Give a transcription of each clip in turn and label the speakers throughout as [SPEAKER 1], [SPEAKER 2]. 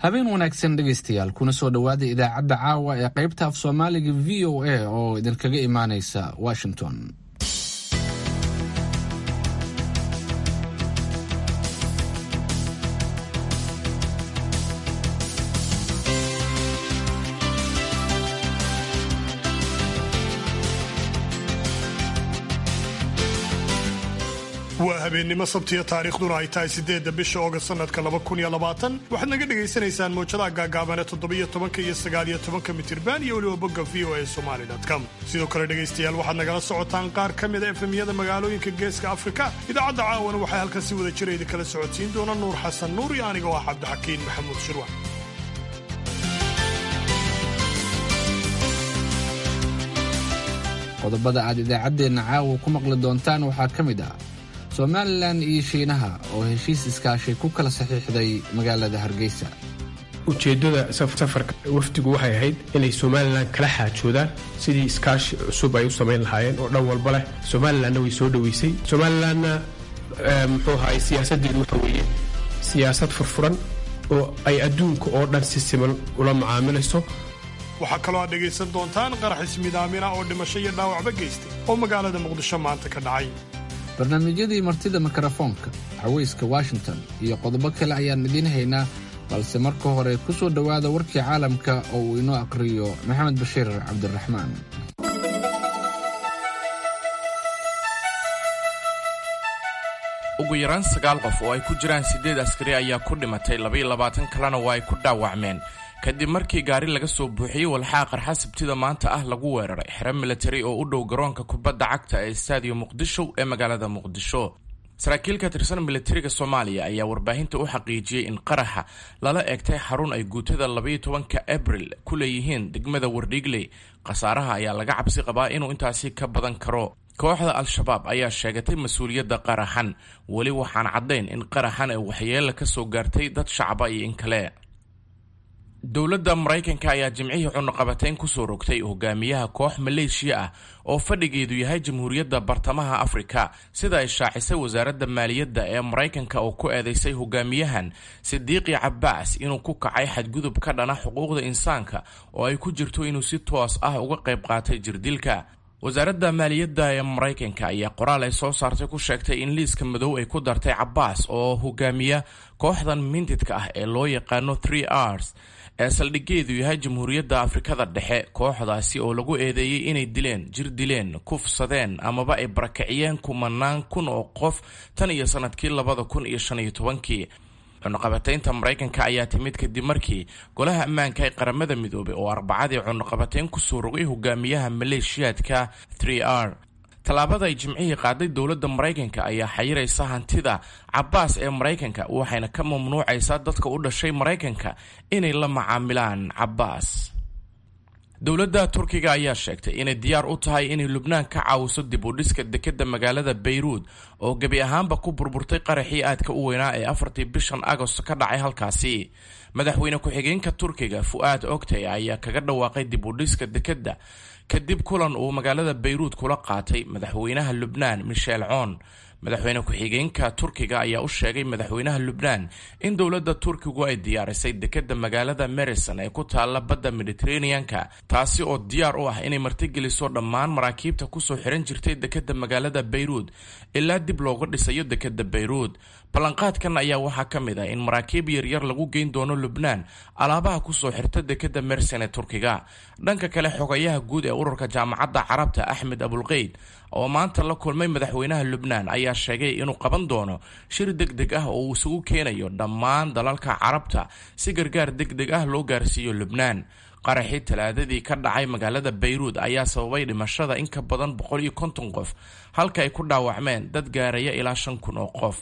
[SPEAKER 1] habeen wanaagsan dhegaystayaal kuna soo dhowaada idaacadda caawa ee qaybta af soomaaliga v o a oo idinkaga imaanaysa washington
[SPEAKER 2] waa habeennimo sabtiya taariikhduna ay tahay siddeedda bisha oogast sannadka laba kun iyo labaatan waxaad naga dhagaysanaysaan mawjadaha gaagaaban ee toddobiyo tobanka iyo sagaaliyo tobanka mitirban iyo weliba bogga v o a somali com sidoo kale dhegaystayaal waxaad nagala socotaan qaar ka mida efemyada magaalooyinka geeska afrika idaacadda caawana waxay halkan si wada jira idinkala socodsiin doona nuur xasan nuur iyo aniga oo ah cabdixakiin maxamuud shirwa
[SPEAKER 1] qodobada aad idaacaddeenna caawa ku maqli doontaan waxaa ka mid ah somalilan iyo shiinaha oo heshiis iskaashi ku kala saxiixday magaalada hargeysa
[SPEAKER 3] ujeeddada safarka wafdigu waxay ahayd inay somalilan kala xaajoodaan sidii iskaashi cusub ay u samayn lahaayeen oo dhan walba leh somalilanna way soo dhoweysay somalilanna muxuu ahaay siyaasaddeedu waxa weeye siyaasad furfuran oo ay adduunka oo dhan si siman ula macaamilayso
[SPEAKER 2] waxaa kaloo aad dhegaysan doontaan qarax ismidaamina oo dhimasho iyo dhaawacba geystay oo magaalada muqdisho maanta ka dhacay
[SPEAKER 1] barnaamijyadii martida mikrofoonka haweyska washington iyo qodobo kale ayaan idiin haynaa balse marka hore ku soo dhowaada warkii caalamka oo uu inoo aqhriyo maxamed bashiir cabdiraxmaan
[SPEAKER 4] ugu yaraan sagaal qof oo ay ku jiraan siddeed askari ayaa ku dhimatay labaiyo labaatan kalena waa ay ku dhaawacmeen kadib markii gaari laga soo buuxiyey walxaa qarxa sabtida maanta ah lagu weeraray xero militari oo u dhow garoonka kubadda cagta ee staadiyo muqdisho ee magaalada muqdisho saraakiil ka tirsan militariga soomaaliya ayaa warbaahinta u xaqiijiyey in qaraxa lala eegtay xarun ay guutada labaiyo tobanka abril ku leeyihiin degmada wardhiigley khasaaraha ayaa laga cabsi qabaa inuu intaasi ka badan karo kooxda al-shabaab ayaa sheegatay mas-uuliyadda qaraxan weli waxaan caddayn in qaraxan ay waxyeella ka soo gaartay dad shacaba iyo in kale dowladda maraykanka ayaa jimcihii cunuqabatayn kusoo rogtay hogaamiyaha koox maleeshiya ah oo fadhigeedu yahay jamhuuriyadda bartamaha afrika sida ay shaacisay wasaaradda maaliyadda ee maraykanka oo ku eedeysay hogaamiyahan sidiiqi cabaas inuu ku kacay xadgudub ka dhana xuquuqda insaanka oo ay ku jirto inuu si toos ah uga qayb qaatay jirdilka wasaaradda maaliyadda ee maraykanka ayaa qoraal ay soo saartay ku sheegtay in liiska madow ay ku dartay cabaas oo hogaamiya kooxdan mintidka ah ee loo yaqaano three rs ee saldhigeedu yahay jamhuuriyadda afrikada dhexe kooxdaasi oo lagu eedeeyey inay dileen jir dileen kufsadeen amaba ay barakiciyeen kumanaan kun oo qof tan iyo sanadkii labada kun iyo shan iyo tobankii cunuqabataynta maraykanka ayaa timid kadib markii golaha ammaanka ee qaramada midoobay oo arbacadii cunuqabatayn kusoo rogay hogaamiyaha maleeshiyaadka three r tallaabada ay jimcihii qaaday dowladda maraykanka ayaa xayiraysa hantida cabaas ee maraykanka waxayna ka mamnuucaysaa dadka u dhashay maraykanka inay la macaamilaan cabaas dowladda turkiga ayaa sheegtay inay diyaar u tahay inay lubnaan ka caawiso dib u dhiska dekedda magaalada bayruud oo gebi ahaanba ku burburtay qaraxii aadka u weynaa ee afartii bishan agost ka dhacay halkaasi madaxweyne ku-xigeenka turkiga fu-aad ogtay ayaa kaga dhawaaqay dib u dhiska dekedda kadib kulan uu magaalada bayruud kula qaatay madaxweynaha lubnaan michel coon madaxweyne ku-xigeenka turkiga ayaa u sheegay madaxweynaha lubnaan in dowladda turkigu ay diyaarisay dekedda magaalada marison ee ku taalla badda mediteraneanka taasi oo diyaar u ah inay martigeliso dhammaan maraakiibta kusoo xiran jirtay dekedda magaalada bayruud ilaa dib looga dhisayo dekedda bayruud ballanqaadkan ayaa waxaa ka mid ah in maraakiib yaryar lagu geyn doono lubnaan alaabaha kusoo xirta dekedda merson ee turkiga dhanka kale xogayaha guud ee ururka jaamacadda carabta axmed abulqeyd oo maanta la kulmay madaxweynaha lubnaan ayaa sheegay inuu qaban doono shir deg deg ah oo uu isugu keenayo dhammaan dalalka carabta si gargaar deg deg ah loo gaarsiiyo lubnaan qaraxii talaadadii ka dhacay magaalada bayruud ayaa sababay dhimashada in ka badan boqol iyo konton qof halka ay ku dhaawacmeen dad gaaraya ilaa shan kun oo qof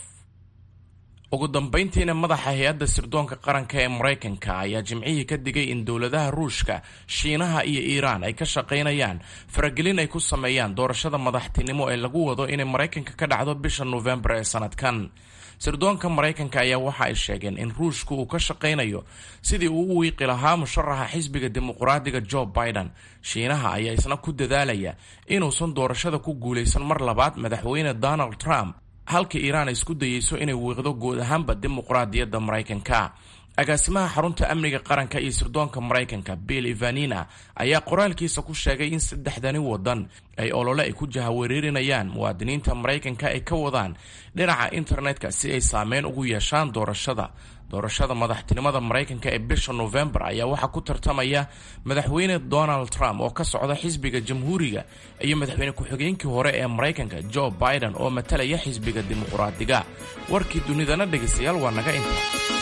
[SPEAKER 4] ugu dambayntiina madaxa hay-adda sirdoonka qaranka ee maraykanka ayaa jimcihii ka digay in dowladaha ruushka shiinaha iyo iiraan ay ka shaqaynayaan faragelin ay ku sameeyaan doorashada madaxtinimo ee lagu wado inay maraykanka ka dhacdo bisha noofembar ee sanadkan sirdoonka maraykanka ayaa waxa ay sheegeen in ruushku uu ka shaqaynayo sidii uu u wiiqi lahaa musharaxa xisbiga dimuqraadiga joe biden shiinaha ayaa isna ku dadaalaya inuusan doorashada ku guulaysan mar labaad madaxweyne donald trump halka iiraan ay isku dayeyso inay wiiqdo guud ahaanba dimuqraadiyadda maraykanka agaasimaha xarunta amniga qaranka iyo sirdoonka maraykanka bill ivanina ayaa qoraalkiisa ku sheegay in saddexdani wadan ay olole ay ku jahawareerinayaan muwaadiniinta maraykanka ay ka wadaan dhinaca internetka si ay saameyn ugu yeeshaan doorashada doorashada madaxtinimada maraykanka ee bisha novembar ayaa waxaa ku tartamaya madaxweyne donald trump oo ka socda xisbiga jamhuuriga iyo madaxweyne ku-xigeenkii hore ee maraykanka joe biden oo matalaya xisbiga dimuqraadiga warkii dunidana dhegaystayaal waa naga inta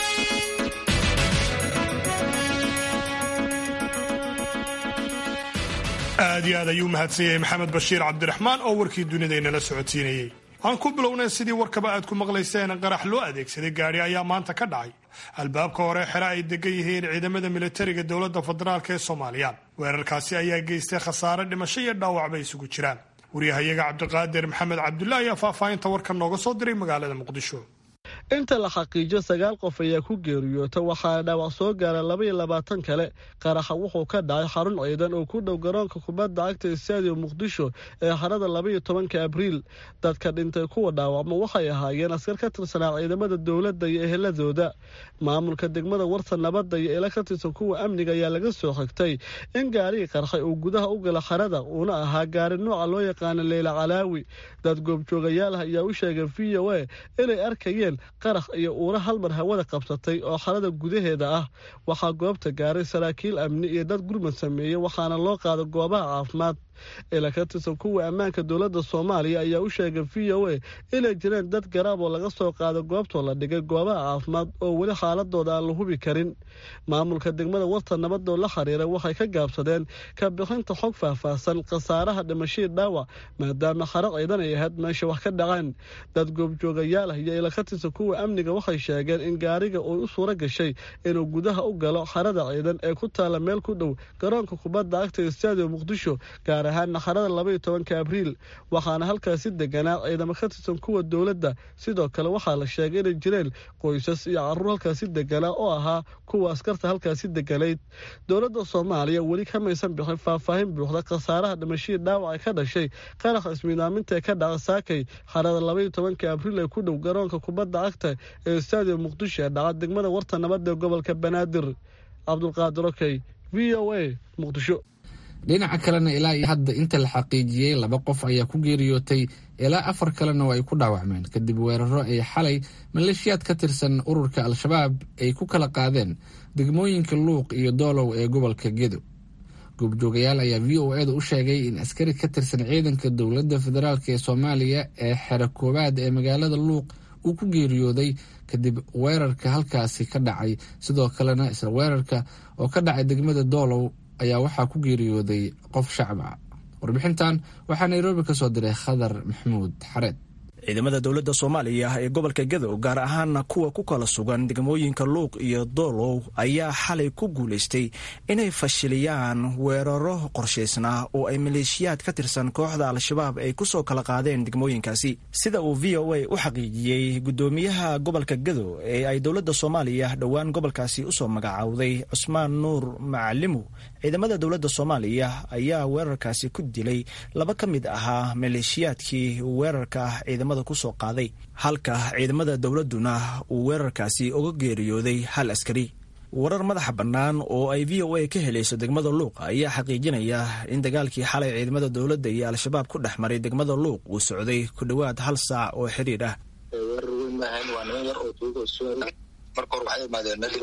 [SPEAKER 2] aad iyo aad ayuu mahadsan yahay maxamed bashiir cabdiraxmaan oo warkii dunidaynala socodsiinayey aan ku bilownay sidii warkaba aad ku maqlayseen qarax loo adeegsaday gaadhi ayaa maanta ka dhacay albaabka hore xere ay degan yihiin ciidamada militariga dowladda federaalk ee soomaaliya weerarkaasi ayaa geystay khasaare dhimasho iyo dhaawac bay isugu jiraan waryahayaga cabdiqaadir maxamed cabdulla ayaa faahfaahinta warkan nooga soo diray magaalada muqdisho
[SPEAKER 5] inta la xaqiijo sagaal qof ayaa ku geeriyoota waxaana dhaawac soo gaara labaiyo labaatan kale qaraxa wuxuu ka dhacay xarun ciidan oo ku dhow garoonka kubadda cagta stadium muqdisho ee harada labaiyo tobanka abriil dadka dhintay kuwa dhaawacma waxay ahaayeen askar ka tirsanaa ciidamada dowladda iyo eheladooda maamulka degmada warta nabadda iyo ila ka tirsan kuwa amniga ayaa laga soo xigtay in gaarigii qarxay uu gudaha u gala xarada uuna ahaa gaari nooca loo yaqaano leyla calaawi dad goobjoogayaal ah ayaa u sheegay v o a inay arkayeen qarax iyo uura hal mar hawada qabsatay oo xarada gudaheeda ah waxaa goobta gaaray saraakiil amni iyo dad gurmad sameeyey waxaana loo qaada goobaha caafimaad ila ka tirsan kuwa ammaanka dowladda soomaaliya ayaa u sheegay v o a inay jireen dad garaab oo laga soo qaado goobtoo la dhigay goobaha caafimaad oo weli xaaladooda aan la hubi karin maamulka degmada warta nabadoo la xiriira waxay ka gaabsadeen ka bixinta xog faahfaahsan khasaaraha dhimashii dhaawac maadaama xaro ciidan ay ahayd meesha wax ka dhaceen dad goobjoogayaal ah iyo ila ka tirsan kuwa amniga waxay sheegeen in gaariga uu u suuro gashay inuu gudaha u galo xarada ciidan ee ku taala meel ku dhow garoonka kubadda cagta stadium muqdisho gaar ahaan xarada labaiyo tobanka abriil waxaana halkaasi deganaa ciidamo ka tirsan kuwa dowladda sidoo kale waxaa la sheegay inay jireen qoysas iyo caruur halkaasi deganaa oo ahaa kuwa askarta halkaasi deganayd dowladda soomaaliya weli kamaysan bixin faahfaahin buuxda khasaaraha dhimashihii dhaawaca ka dhashay qarax ismiidaaminta ee ka dhaca saakay xarada labaiyo tobanka abriil ee ku dhow garoonka kubadda cagta ee stadium muqdisho ee dhaca degmada warta nabadda ee gobolka banaadir cabdulqaadir okey v o a muqdisho
[SPEAKER 1] dhinaca kalena ilaa iyo hadda inta la xaqiijiyey laba qof ayaa ku geeriyootay ilaa afar kalena oo ay ku dhaawacmeen kadib weeraro ay xalay maleeshiyaad ka tirsan ururka al-shabaab ay ku kala qaadeen degmooyinka luuq iyo doolow ee gobolka gedo goobjoogayaal ayaa v o eeda u sheegay in askari ka tirsan ciidanka dowladda federaalk ee soomaaliya ee xero koowaad ee magaalada luuq uu ku geeriyooday kadib weerarka halkaasi ka dhacay sidoo kalena isla weerarka oo ka dhacay degmada doolow ayaa waxaa ku geeriyooday qof shacba warbixintan waxaa nairobi ka soo diray khadar maxamuud xareed
[SPEAKER 6] ciidamada dowladda soomaaliya ee gobolka gadow gaar ahaana kuwa ku kala sugan degmooyinka luuq iyo doolow ayaa xalay ku guulaystay inay fashiliyaan weeraro qorshaysnaa oo ay maleeshiyaad ka tirsan kooxda al-shabaab ay kusoo kala qaadeen degmooyinkaasi sida uu v o a u xaqiijiyey gudoomiyaha gobolka gadow ee ay dowladda soomaaliya dhowaan gobolkaasi usoo magacaawday cusmaan nuur macalimu ciidamada dowladda soomaaliya ayaa weerarkaasi ku dilay laba ka mid ahaa maleeshiyaadkii weerarka ciidamada kusoo qaaday halka ciidamada dowladduna uu weerarkaasi uga geeriyooday hal askari warar madaxa bannaan oo ay v o a ka helayso degmada luuq ayaa xaqiijinaya in dagaalkii xalay ciidamada dowladda iyo al-shabaab ku dhex maray degmada luuq uu socday ku dhowaad hal saac oo xiriir ah
[SPEAKER 7] weerar weyn maahan waa niman yar oo tuuga marka hore waxay imaadeen meel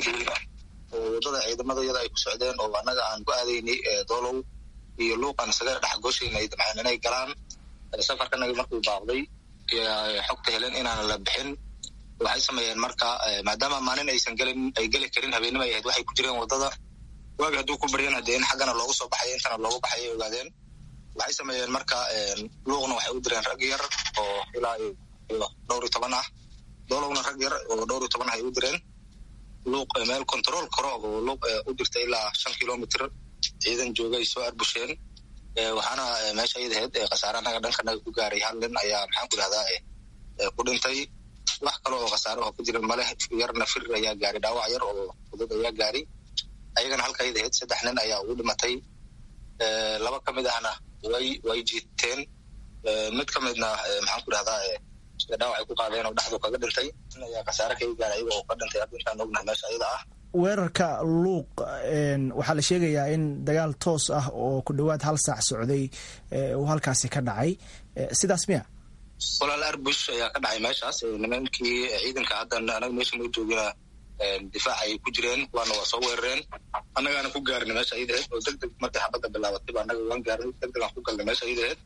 [SPEAKER 7] oo wadada ciidamada iyada ay ku socdeen oo annaga aan ku aadaynay doolow iyo luuqan isaga dhex gooshaynay damceen inay galaan safarkanaga markuu baaqday xogta helen inaan la bixin waxay sameeyeen marka maadaama maalin aysan gelin ay geli karin habeenimo ay ahayd waxay ku jireen wadada waagi hadduu ku baryana dee in xaggana loogu soo baxay intana loogu baxay ay ogaadeen waxay sameeyeen marka luuqna waxay u direen rag yar oo ilaa iyo dhowr iyo toban ah doolowna rag yar oo dhowr iyo toban ah ay u direen luuq meel control karo oo luuq u jirta ilaa shan kilomitr ciidan jooga ay soo arbusheen waxaana meesha ayada ahayd khasaare anaga dhankanaga ku gaaray hal nin ayaa maxaan ku idhahdaa ku dhintay wax kale oo khasaare oo ku jiran male yarna fir ayaa gaari dhaawac yar oo fudud ayaa gaari ayagana halka ayada ahayd saddex nin ayaa ugu dhimatay laba ka mid ahna way way jiiteen mid ka midna maxaan ku idhahdaa sida dhaawac ay ku qaadeen oo dhexdu kaga dhintay in ayaa khasaare kaga gaara iyaga oo ka dhintay hadda intaan ognahay meesha iyada ah
[SPEAKER 6] weerarka luuq waxaa la sheegayaa in dagaal toos ah oo ku dhowaad hal saac socday uu halkaasi ka dhacay sidaas miya
[SPEAKER 7] walaal arbush ayaa ka dhacay meeshaas nimankii ciidanka hadda anaga meesha noo joogina difaac ay ku jireen kuwaana waa soo weerareen annagaana ku gaarinay meesha iidaheed oo deg deg markay xabadda bilaabatayba annaga waan gaarinay deg deg aan ku galnay meesha iidaheed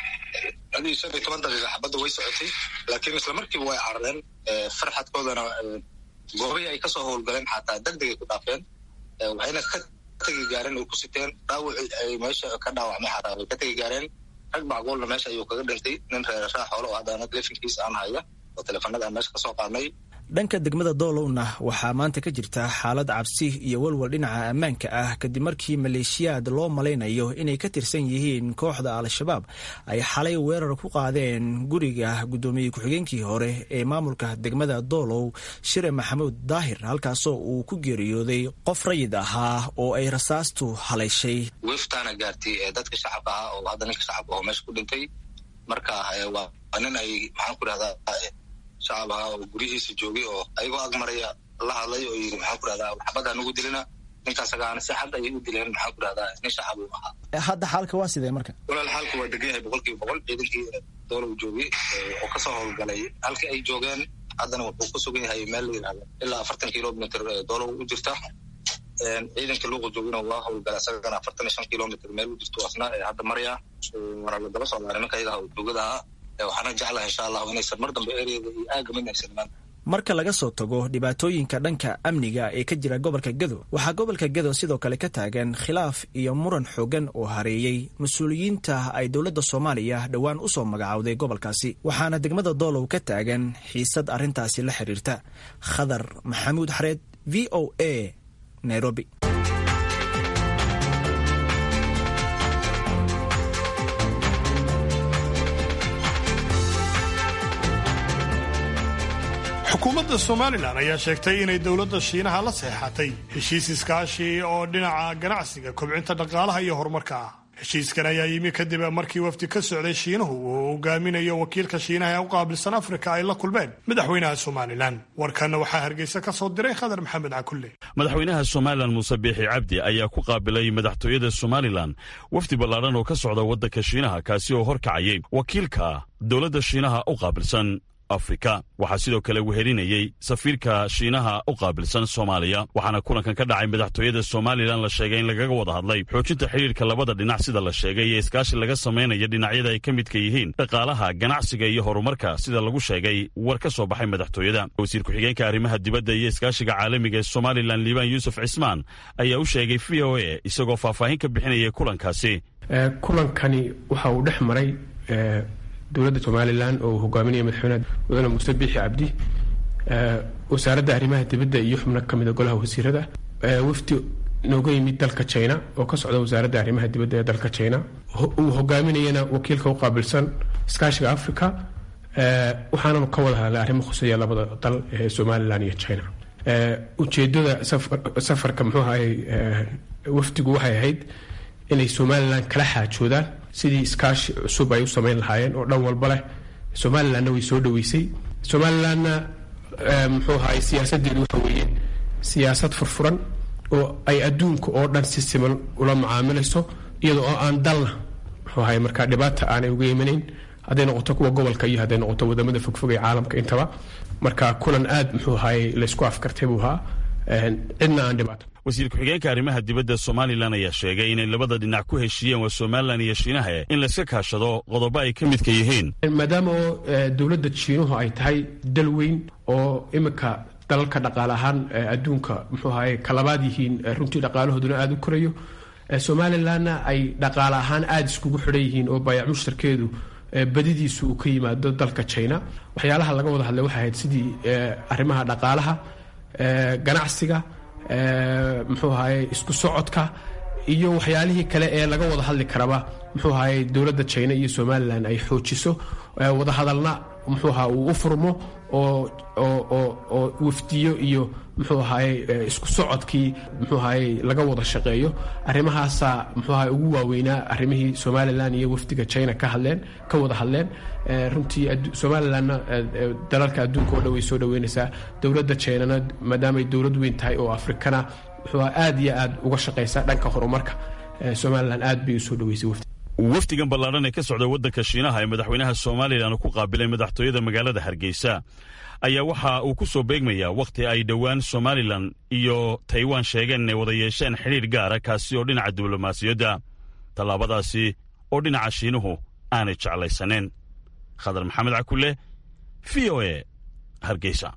[SPEAKER 7] adii shan iyo toban daqiiqa xabadda way socotay laakiin isla markiiba way carareen farxadkoodana goobihii ay kasoo howlgaleen xataa deg degay ku dhaafeen waxayna ka tegi gaareen ay ku siteen dhaawacii ay meesha ka dhaawacmay xataa way ka tegi gaareen rag macquulna meesha ayuu kaga dhintay nin reerashaa xoolo oo haddaana telefonkiisa aan haya oo teleefanada aan meesha kasoo qaadnay
[SPEAKER 6] dhanka degmada doolowna waxaa maanta ka jirta xaalad cabsi iyo walwal dhinaca ammaanka ah kadib markii maleeshiyaad loo malaynayo inay ka tirsan yihiin kooxda al-shabaab ay xalay weerar ku qaadeen guriga guddoomiye ku-xigeenkii hore ee maamulka degmada doolow shire maxamuud daahir halkaasoo uu ku geeriyooday qof rayid ahaa oo ay rasaastu halayshay
[SPEAKER 7] weeftaana gaartay dadka shacabka ahaa oo hadda ninka shacabka oo meesha ku dhintay marka waa nin ay maxaan ku dhahdaa shacab ahaa oo guryihiisa joogay oo ayagoo ag maraya la hadlay oo yidhi maxaan ku rahdaa xabaddaa nagu dilina ninkaas agaana si xad ayay u dileen maxaan ku rahdaa nin shacab uu ahaa
[SPEAKER 6] hadda xaalka waa sidee marka
[SPEAKER 7] walaal xaalka waa degan yahay boqol kiiba boqol ciidankii doolow joogay oo kasoo howlgalay halkii ay joogeen haddana wuxuu ku sugan yahay meel la yidhahdo ilaa afartan kilomitr doolow u jirta ciidanka luuqa joogina waa howlgala isagana afartan iyo shan kilomitr meel u jirto asna hadda maraya waana la daba socdaa nimanka ayaga joogada ahaa waxaana jeclaha insha allahu inaysan mar dambe ereada iyo aaga midnaysan imaan
[SPEAKER 6] marka laga soo tago dhibaatooyinka dhanka amniga ee ka jira gobolka gedo waxaa gobolka gedo sidoo kale ka taagan khilaaf iyo muran xoogan oo hareeyey mas-uuliyiinta ay dowladda soomaaliya dhowaan u soo magacowday gobolkaasi waxaana degmada doolow ka taagan xiisad arrintaasi la xiriirta khadar maxamuud xareed v o a nairobi
[SPEAKER 2] xukuumadda somalilan ayaa sheegtay inay dowladda shiinaha la seexatay heshiis iskaashi oo dhinaca ganacsiga kobcinta dhaqaalaha iyo horumarka ah heshiiskan ayaa yimi kadib markii wafdi ka socday shiinuhu uu hogaaminayo wakiilka shiinaha ee u qaabilsan afrika ay la kulmeen madaxweynaha somalilan warkanna waxaa hargeysa ka soo diray khadar maxamed cakulle
[SPEAKER 8] madaxweynaha somalilan muuse biixi cabdi ayaa ku qaabilay madaxtooyada somalilan wafdi ballaadhan oo ka socda waddanka shiinaha kaasi oo horkacayay wakiilka dowladda shiinaha u qaabilsan afrika waxaa sidoo kale wehelinayey safiirka shiinaha u qaabilsan soomaaliya waxaana kulankan ka dhacay madaxtooyada somalilan la sheegay in lagaga wada hadlay xoojinta xidhiirka labada dhinac sida la sheegay iyo iskaashi laga samaynaya dhinacyada ay ka midka yihiin dhaqaalaha ganacsiga iyo horumarka sida lagu sheegay war ka soo baxay madaxtooyada wasiir ku-xigeenka arrimaha dibadda iyo iskaashiga caalamiga ee somalilan liibaan yuusuf cismaan ayaa u sheegay v o a isagoo faahfaahin ka bixinayay kulankaasi
[SPEAKER 3] kulankani waxa uu dhex maray dowladda somalilan oo uu hogaaminaya madaxweyne mudane muuse biixi cabdi wasaaradda arrimaha dibadda iyo xubno ka mida golaha wasiirada wafdi nooga yimid dalka china oo ka socda wasaaradda arrimaha dibadda ee dalka china uu hogaaminayana wakiilka u qaabilsan iskaashiga africa waxaananu ka wada hadlay arrimo khuseeya labada dal ee somalilan iyo china ujeedada safarka muxuu ahay wafdigu waxay ahayd inay somalilan kala xaajoodaan sidii iskaashi cusub ay u samayn lahaayeen oo dhan walba leh somalilanna way soo dhaweysay somalilanna muxuu ahaay siyaasadeedu waxa weeye siyaasad furfuran oo ay adduunka oo dhan si siman ula macaamilayso iyada oo aan dalna muxuu ahaay markaa dhibaata aanay uga imanayn hadday noqoto kuwa gobolka iyo hadday noqoto wadamada fogfog ee caalamka intaba marka kulan aad muxuu ahaay laysku afkartay buu ahaa cidna aan dhibaato
[SPEAKER 8] wasiir ku-xigeenka arrimaha dibadda somalilan ayaa sheegay inay labada dhinac ku heshiiyeen waa somalilan iyo shiinaha in layska kaashado qodobo ay ka midka yihiin
[SPEAKER 3] maadaama oo dowladda jiinuhu ay tahay dal weyn oo iminka dalalka dhaqaale ahaan adduunka muxuu ahaye kalabaad yihiin runtii dhaqaalahooduna aada u korayo somalilanna ay dhaqaale ahaan aada iskugu xidhan yihiin oo baayac mushtarkeedu badidiisu uu ka yimaado dalka china waxyaalaha laga wada hadlay waxay ahayd sidii arrimaha dhaqaalaha ganacsiga muxuu ahaye isku socodka iyo waxyaalihii kale ee laga wada hadli karaba muxuu ahaye dowladda china iyo somalilan ay xoojiso wadahadalna muxuu ahaa uu u furmo oo oo wafdiyo iyo muxuu ahaye isku socodkii muxuu ahaye laga wada shaqeeyo arrimahaasaa muxuu ahaye ugu waaweynaa arrimihii somalilan iyo wafdiga china ka hadleen ka wada hadleen runtii somalilanna dalalka adduunka oo dhan way soo dhaweynaysaa dowladda chinana maadaamay dowlad weyn tahay oo afrikana muxuu aha aad iyo aad uga shaqaysa dhanka horumarka somalilan aad bay u soo dhaweysay wafdi
[SPEAKER 8] wafdigan ballaadhan ee ka socda waddanka shiinaha ee madaxweynaha somalilan ku qaabilay madaxtooyada magaalada hargeysa ayaa waxa uu ku soo beegmayaa wakhti ay dhowaan somalilan iyo taiwan sheegeen inay wada yeesheen xidhiir gaara kaasi oo dhinaca diblomaasiyadda tallaabadaasi oo dhinaca shiinuhu aanay jeclaysaneen khadar maxamed cakulle v o e hargeysa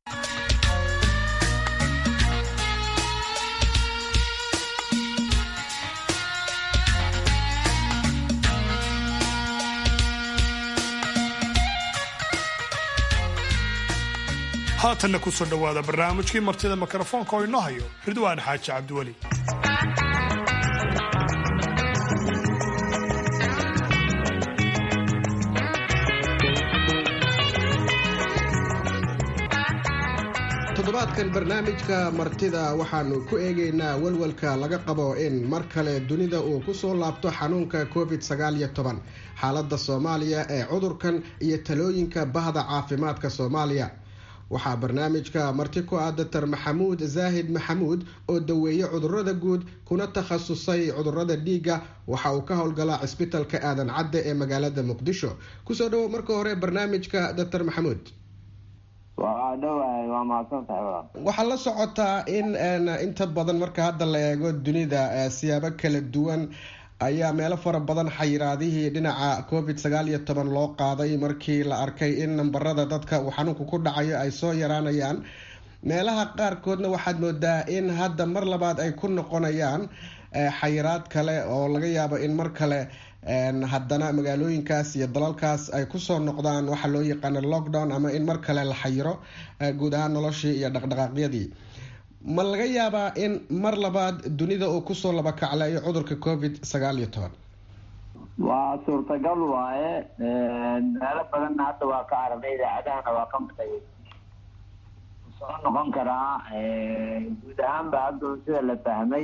[SPEAKER 2] haatanna ku soo dhowaada barnaamijkii martida mikrofoonka oo inoo hayo ridwaan xaaji cabdiweli
[SPEAKER 9] toddobaadkan barnaamijka martida waxaanu ku eegaynaa walwalka laga qabo in mar kale dunida uu kusoo laabto xanuunka covid sagaaliyo toban xaaladda soomaaliya ee cudurkan iyo talooyinka bahda caafimaadka soomaaliya waxaa barnaamijka marti ku ah doctor maxamuud zaahid maxamuud oo daweeye cudurada guud kuna takhasusay cudurada dhiigga waxa uu ka howlgalaa cisbitalka aadan cadde ee magaalada muqdisho kusoo dhawow marka hore barnaamijka doctor maxamuud
[SPEAKER 10] waa dhawahay waa mahadsantahay
[SPEAKER 9] waxaa la socotaa in inta badan marka hadda la eego dunida siyaabo kala duwan ayaa meelo fara badan xayiraadihii dhinaca covid sagaal iyo toban loo qaaday markii la arkay in nambarada dadka uu xanuunku ku dhacayo ay soo yaraanayaan meelaha qaarkoodna waxaad moodaa in hadda mar labaad ay ku noqonayaan xayiraad kale oo laga yaabo in mar kale haddana magaalooyinkaas iyo dalalkaas ay kusoo noqdaan waxa loo yaqaano lockdown ama in mar kale la xayiro guud ahaan noloshii iyo dhaqdhaqaaqyadii ma laga yaabaa in mar labaad dunida uu kusoo laba kacleeyo cudurka covid sagaal iyo toban
[SPEAKER 10] waa suurtagal waaye meelo badanna hadda waa ka aragnay idaacadahana waa ka maqay soo noqon karaa guud ahaanba hadda sida la fahmay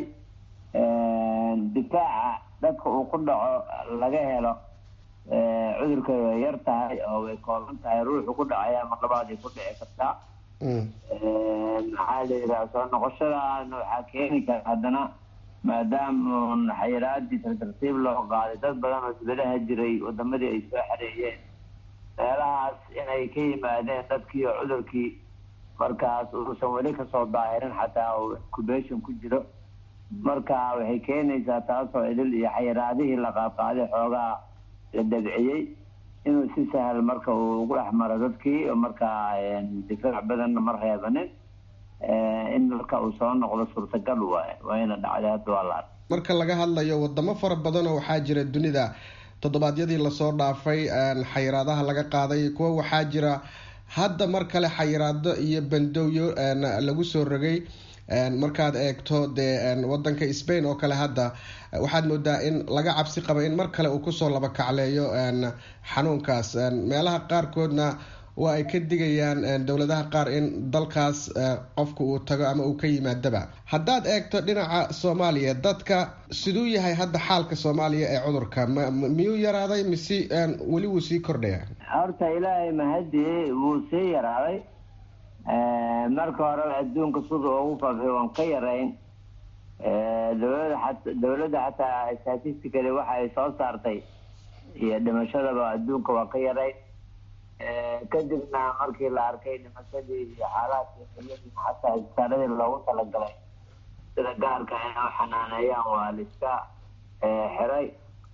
[SPEAKER 10] difaaca dadka uu ku dhaco laga helo cudurka way yar tahay oo way kooban tahay ruuxu ku dhacaya mar labaadii ku dhici kartaa maxaa la yidhaha soo noqoshadaana waxaa keeni kara haddana maadaama xayiraadii tartartiib loo qaaday dad badan oo dibadaha jiray wadamadii ay soo xareeyeen meelahaas inay ka yimaadeen dadkii oo cudurkii markaas uusan weli kasoo daahirin xataa uu incubation ku jiro marka waxay keenaysaa taasoo idil iyo xayiraadihii la qaadqaaday xoogaa la dabciyey inuu si sahal marka uu ugu dhex maro dadkii markaa difaac badanna ma reebanin in marka uu soo noqdo suurtagal waay wayna dhacday hadda waa la
[SPEAKER 9] marka laga hadlayo wadamo fara badanoo waxaa jira dunida toddobaadyadii lasoo dhaafay xayiraadaha laga qaaday kuwa waxaa jira hadda mar kale xayiraado iyo bandowyo lagu soo rogay markaad eegto dee wadanka spain oo kale hadda waxaad moodaa in laga cabsi qaba in mar kale uu kusoo laba kacleeyo xanuunkaas meelaha qaarkoodna waa ay ka digayaan dowladaha qaar in dalkaas qofka uu tago ama uu ka yimaadaba haddaad eegto dhinaca soomaaliya dadka siduu yahay hadda xaalka soomaaliya ee cudurka m miyuu yaraaday mise weli wuu sii kordhaya
[SPEAKER 10] horta ilaahay mahadi wuu sii yaraaday marka horeba adduunka sida ugu faafay waan ka yarayn dowlada a dowladda xataa statistically waxa ay soo saartay iyo dhimashadaba adduunka waa ka yarayn kadibna markii la arkay dhimashadii iyo xaalaadkii xilladii xataa isbitaaladii loogu talagalay sida gaarka inoo xanaaneeyaan waa la iska xiray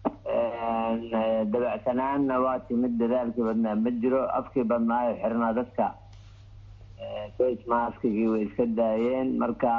[SPEAKER 10] dabacsanaanna waa timid dadaalkii badnaa ma jiro afkii badnaayo xirnaa dadka face maskigii way iska daayeen marka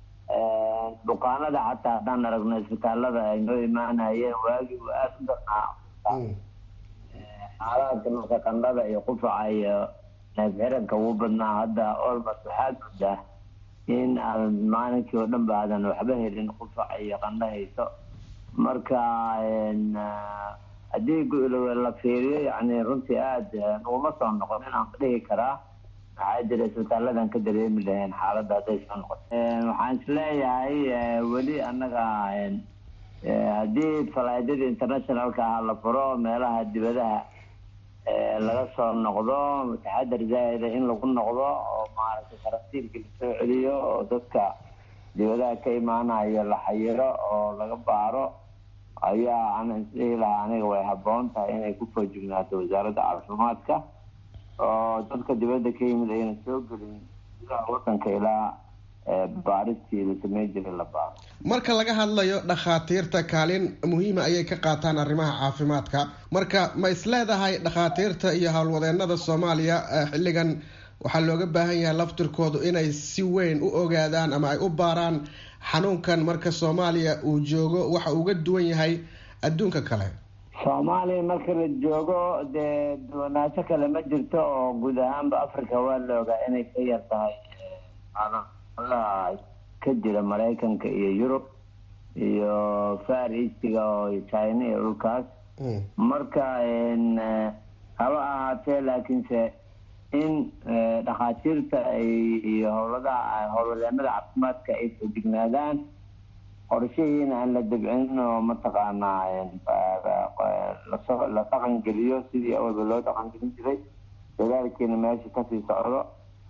[SPEAKER 10] bukaanada xataa haddaan aragno isbitaalada ay noo imaanayeen waagii uu aada u darnaa xaalaadka marka qandhada iyo qufaca iyo neefxiranka ugu badnaa hadda olmos waxaad moodaa in aadan maalinkii oo dhan ba aadan waxba helin qufaca iyo qandho hayso marka haddii la fiiriyo yani runtii aada naguma soo noqon inaan dhihi karaa maxaa jira isbitaaladan ka dareemi lahayn xaaladda hadday soo noqoto waxaan isleeyahay weli annaga haddii falaadyada internationalka ah la furo meelaha dibadaha laga soo noqdo taxadar zaa'ida in lagu noqdo oo maaragtay karantiilka lasoo celiyo oo dadka dibadaha ka imaanayo la xayiro oo laga baaro ayaa ana isdhihi lahaa aniga way habboon tahay inay ku foojignaato wasaaradda caafimaadka oo dadka dibadda ka yimid ayna soo gelin gudaha wadanka ilaa baaristii la sameyn jiray la baaro
[SPEAKER 9] marka laga hadlayo dhakhaatiirta kaalin muhiima ayay ka qaataan arrimaha caafimaadka marka ma isleedahay dhakhaatiirta iyo howlwadeenada soomaaliya xilligan waxaa looga baahan yahay laftirkoodu inay si weyn u ogaadaan ama ay u baaraan xanuunkan marka soomaaliya uu joogo waxa uga duwan yahay adduunka kale
[SPEAKER 10] soomaaliya marka la joogo dee duwanaansho kale ma jirto oo guud ahaanba africa waa la ogaa inay ka yar tahay adaha ka jira maraykanka iyo yurub iyo far eastiga oo china iyo dhulkaas marka haba ahaatee laakiinse in dhakhaatiirta iyo howladaha howlwadeenada caafimaadka ay fojignaadaan qorshahiina aan la dabcinin oo mataqaanaa la dhaqan geliyo sidii awalba loo dhaqan gelin jiray dadaalkiina meesha kasii socdo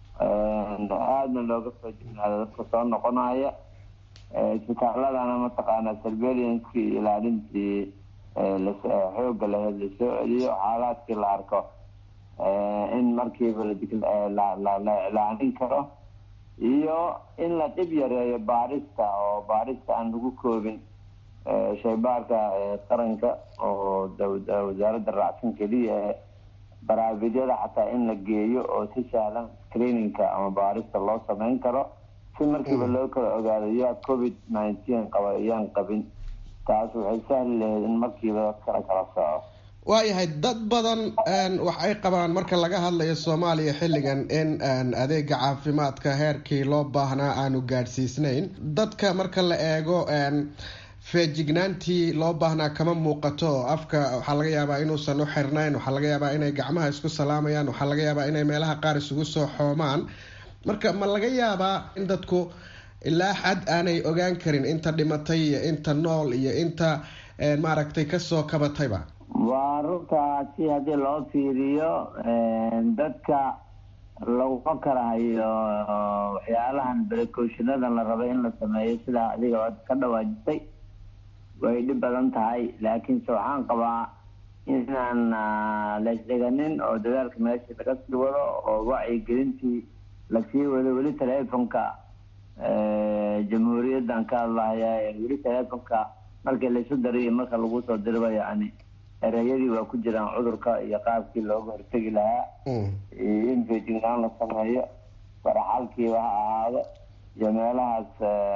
[SPEAKER 10] aadna looga foojignaado dadka soo noqonaya isbitaaladana mataqaanaa surveillanskii iyo ilaalintii xooga laheyd lasoo celiyo xaalaadkii la arko in markiiba la iclaanin karo iyo in la dhib yareeyo baarista oo baarista aan lagu koobin shaybaarka qaranka oo wasaaradda raacsan keliya ee baraafidyada xataa in la geeyo oo si sahlan screeningka ama baarista loo sameyn karo si markiiba loo kala ogaado yaa covid nineteen qaba iyaan qabin taas waxay sahli lahayd in markiiba dadkala kala soco
[SPEAKER 9] waayahay dad badan wax ay qabaan marka laga hadlayo soomaaliya xilligan in adeega caafimaadka heerkii loo baahnaa aanu gaadhsiisnayn dadka marka la eego feejignaantii loo baahnaa kama muuqato afka waxaa laga yaabaa inuusan u xirnayn waxaa laga yaabaa inay gacmaha isku salaamayaan waxaa laga yaabaa inay meelaha qaar isugu soo xoomaan marka ma laga yaabaa in dadku ilaa xad aanay ogaan karin inta dhimatay iyo inta nool iyo inta maaragtay kasoo kabatayba
[SPEAKER 10] waa runtaa si haddii loo fiiriyo dadka laguma karahayo waxyaalahan precautionadan la rabay in la sameeyo sidaa adiga ka dhawaajisay way dhib badan tahay laakiinse waxaan qabaa inaan laysdhiganin oo dadaalka meesha laga sii wado oo wacyigelintii lasii wado weli teleefonka jamhuuriyaddan ka hadlahaya weli teleefonka markii laysu dariyo marka lagu soo diriba yani ereyadii waa ku jiraan cudurka iyo qaabkii looga hortegi lahaa in feejignaan la sameeyo faraxalkiiba ha ahaado iyo meelahaas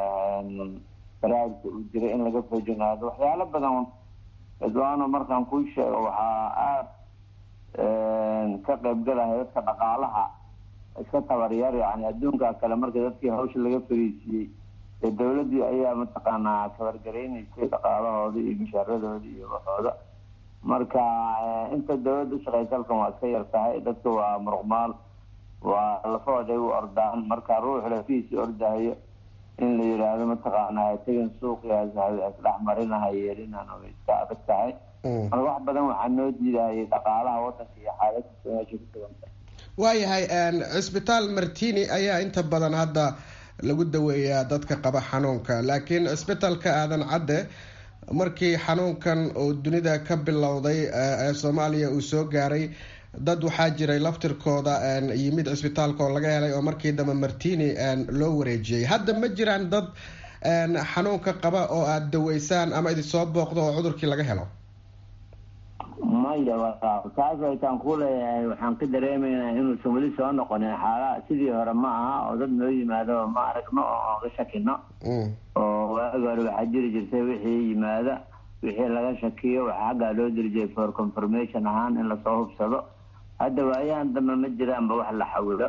[SPEAKER 10] baraarka uu jiray in laga feejignaado waxyaalo badan cidwaano markaan kuu sheego waxaa aada ka qaybgalaya dadka dhaqaalaha iska tabaryar yani adduunka kale markii dadkii hawsha laga fariisiiyey ee dawladdii ayaa mataqaanaa tabargaraynaysay dhaqaalahoodii iyo mushaharadoodii iyo waxooda marka inta dawladda ushaqeysa halkan waa iska yar tahay dadka waa muruqmaal waa lafahooday u ordaan marka ruux lafihiisi ordahayo in la yidhaahdo mataqaanaa tegin suuqiisdhex marinaha yeelinan way iska adag tahay marka wax badan waxaa noo diidahayay dhaqaalaha wadanka iyo xaaladkiisa meesha ku sugan tahay
[SPEAKER 9] waayahay cisbitaal martini ayaa inta badan hadda lagu daweeyaa dadka qaba xanuunka laakiin cisbitaalka aadan cadde markii xanuunkan oo dunida ka bilowday ee soomaaliya uu soo gaaray dad waxaa jiray laftirkooda yimid cisbitaalka oo laga helay oo markii dambe martini loo wareejiyey hadda ma jiraan dad xanuunka qaba oo aada daweysaan ama idinsoo booqdo oo cudurkii laga helo
[SPEAKER 10] maya taas aytaan ku leeyahay waxaan ka dareemaynaa inuusan weli soo noqonin xaala sidii hore ma aha oo dad noo yimaado ma aragno oo oga shakino oo waagi hore waxaa jiri jirtay wixii yimaada wixii laga shakiyo waxaa xaggaa loo diri jiray for confirmation ahaan in lasoo hubsado hadda waayahan dambe ma jiraanba wax la xawilo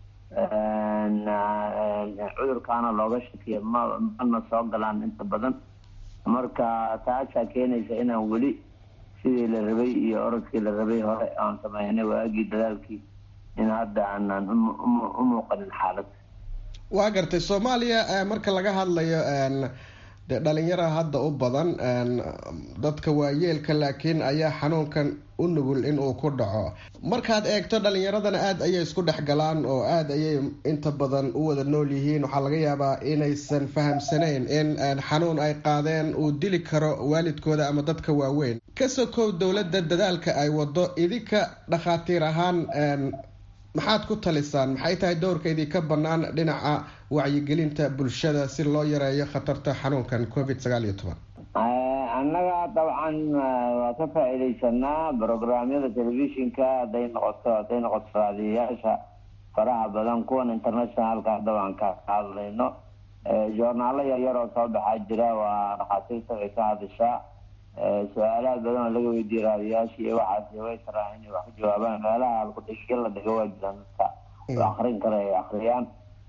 [SPEAKER 10] cudurkaana looga shakiyo ma mana soo galaan inta badan marka taasaa keenaysa inaan weli sidii la rabay iyo orodkii la rabay hore aan sameynay waagii dadaalkii in hadda aanan u muuqanin xaalad
[SPEAKER 9] waa gartay soomaaliya marka laga hadlayo de dhalinyara hadda u badan dadka waayeelka laakiin ayaa xanuunkan u nugul in uu ku dhaco markaad eegto dhalinyaradana aada ayay isku dhex galaan oo aada ayay inta badan u wada nool yihiin waxaa laga yaabaa inaysan fahamsanayn in xanuun ay qaadeen uu dili karo waalidkooda ama dadka waaweyn ka sokow dowladda dadaalka ay wado idinka dhakhaatiir ahaan maxaad ku talisaan maxay tahay dowrka idinka bannaan dhinaca wacyigelinta bulshada si loo yareeyo khatarta xanuunkan covid sagaal iyo toban
[SPEAKER 10] annaga dabcan waa ka faa-iideysanaa brograamyada telefishinka hadday noqoto hadday noqoto raadiyayaasha faraha badan kuwan internationalka dabcan ka hadlayno joornaalo yaryar oo soo baxaa jira waa dhakhaatiirta way ka hadashaa su-aalaha badan oo laga weydiiye raadiyayaasha iyo waxaas way taraa inay wax ka jawaabaan meelaha alkudhigiga la dhigo waa jiraan dadka oo akrin kale ay akriyaan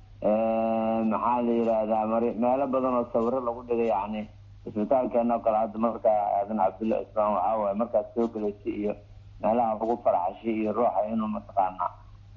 [SPEAKER 10] maxaa la yidhaahdaa mar meelo badan oo sawiro lagu dhigay yani isbitaalkeena oo kale hadda marka aadan cabdulla islaan waxaa waaye markaad soo gelaysay iyo meelaha lagu farxashay iyo ruuxa inuu mataqaana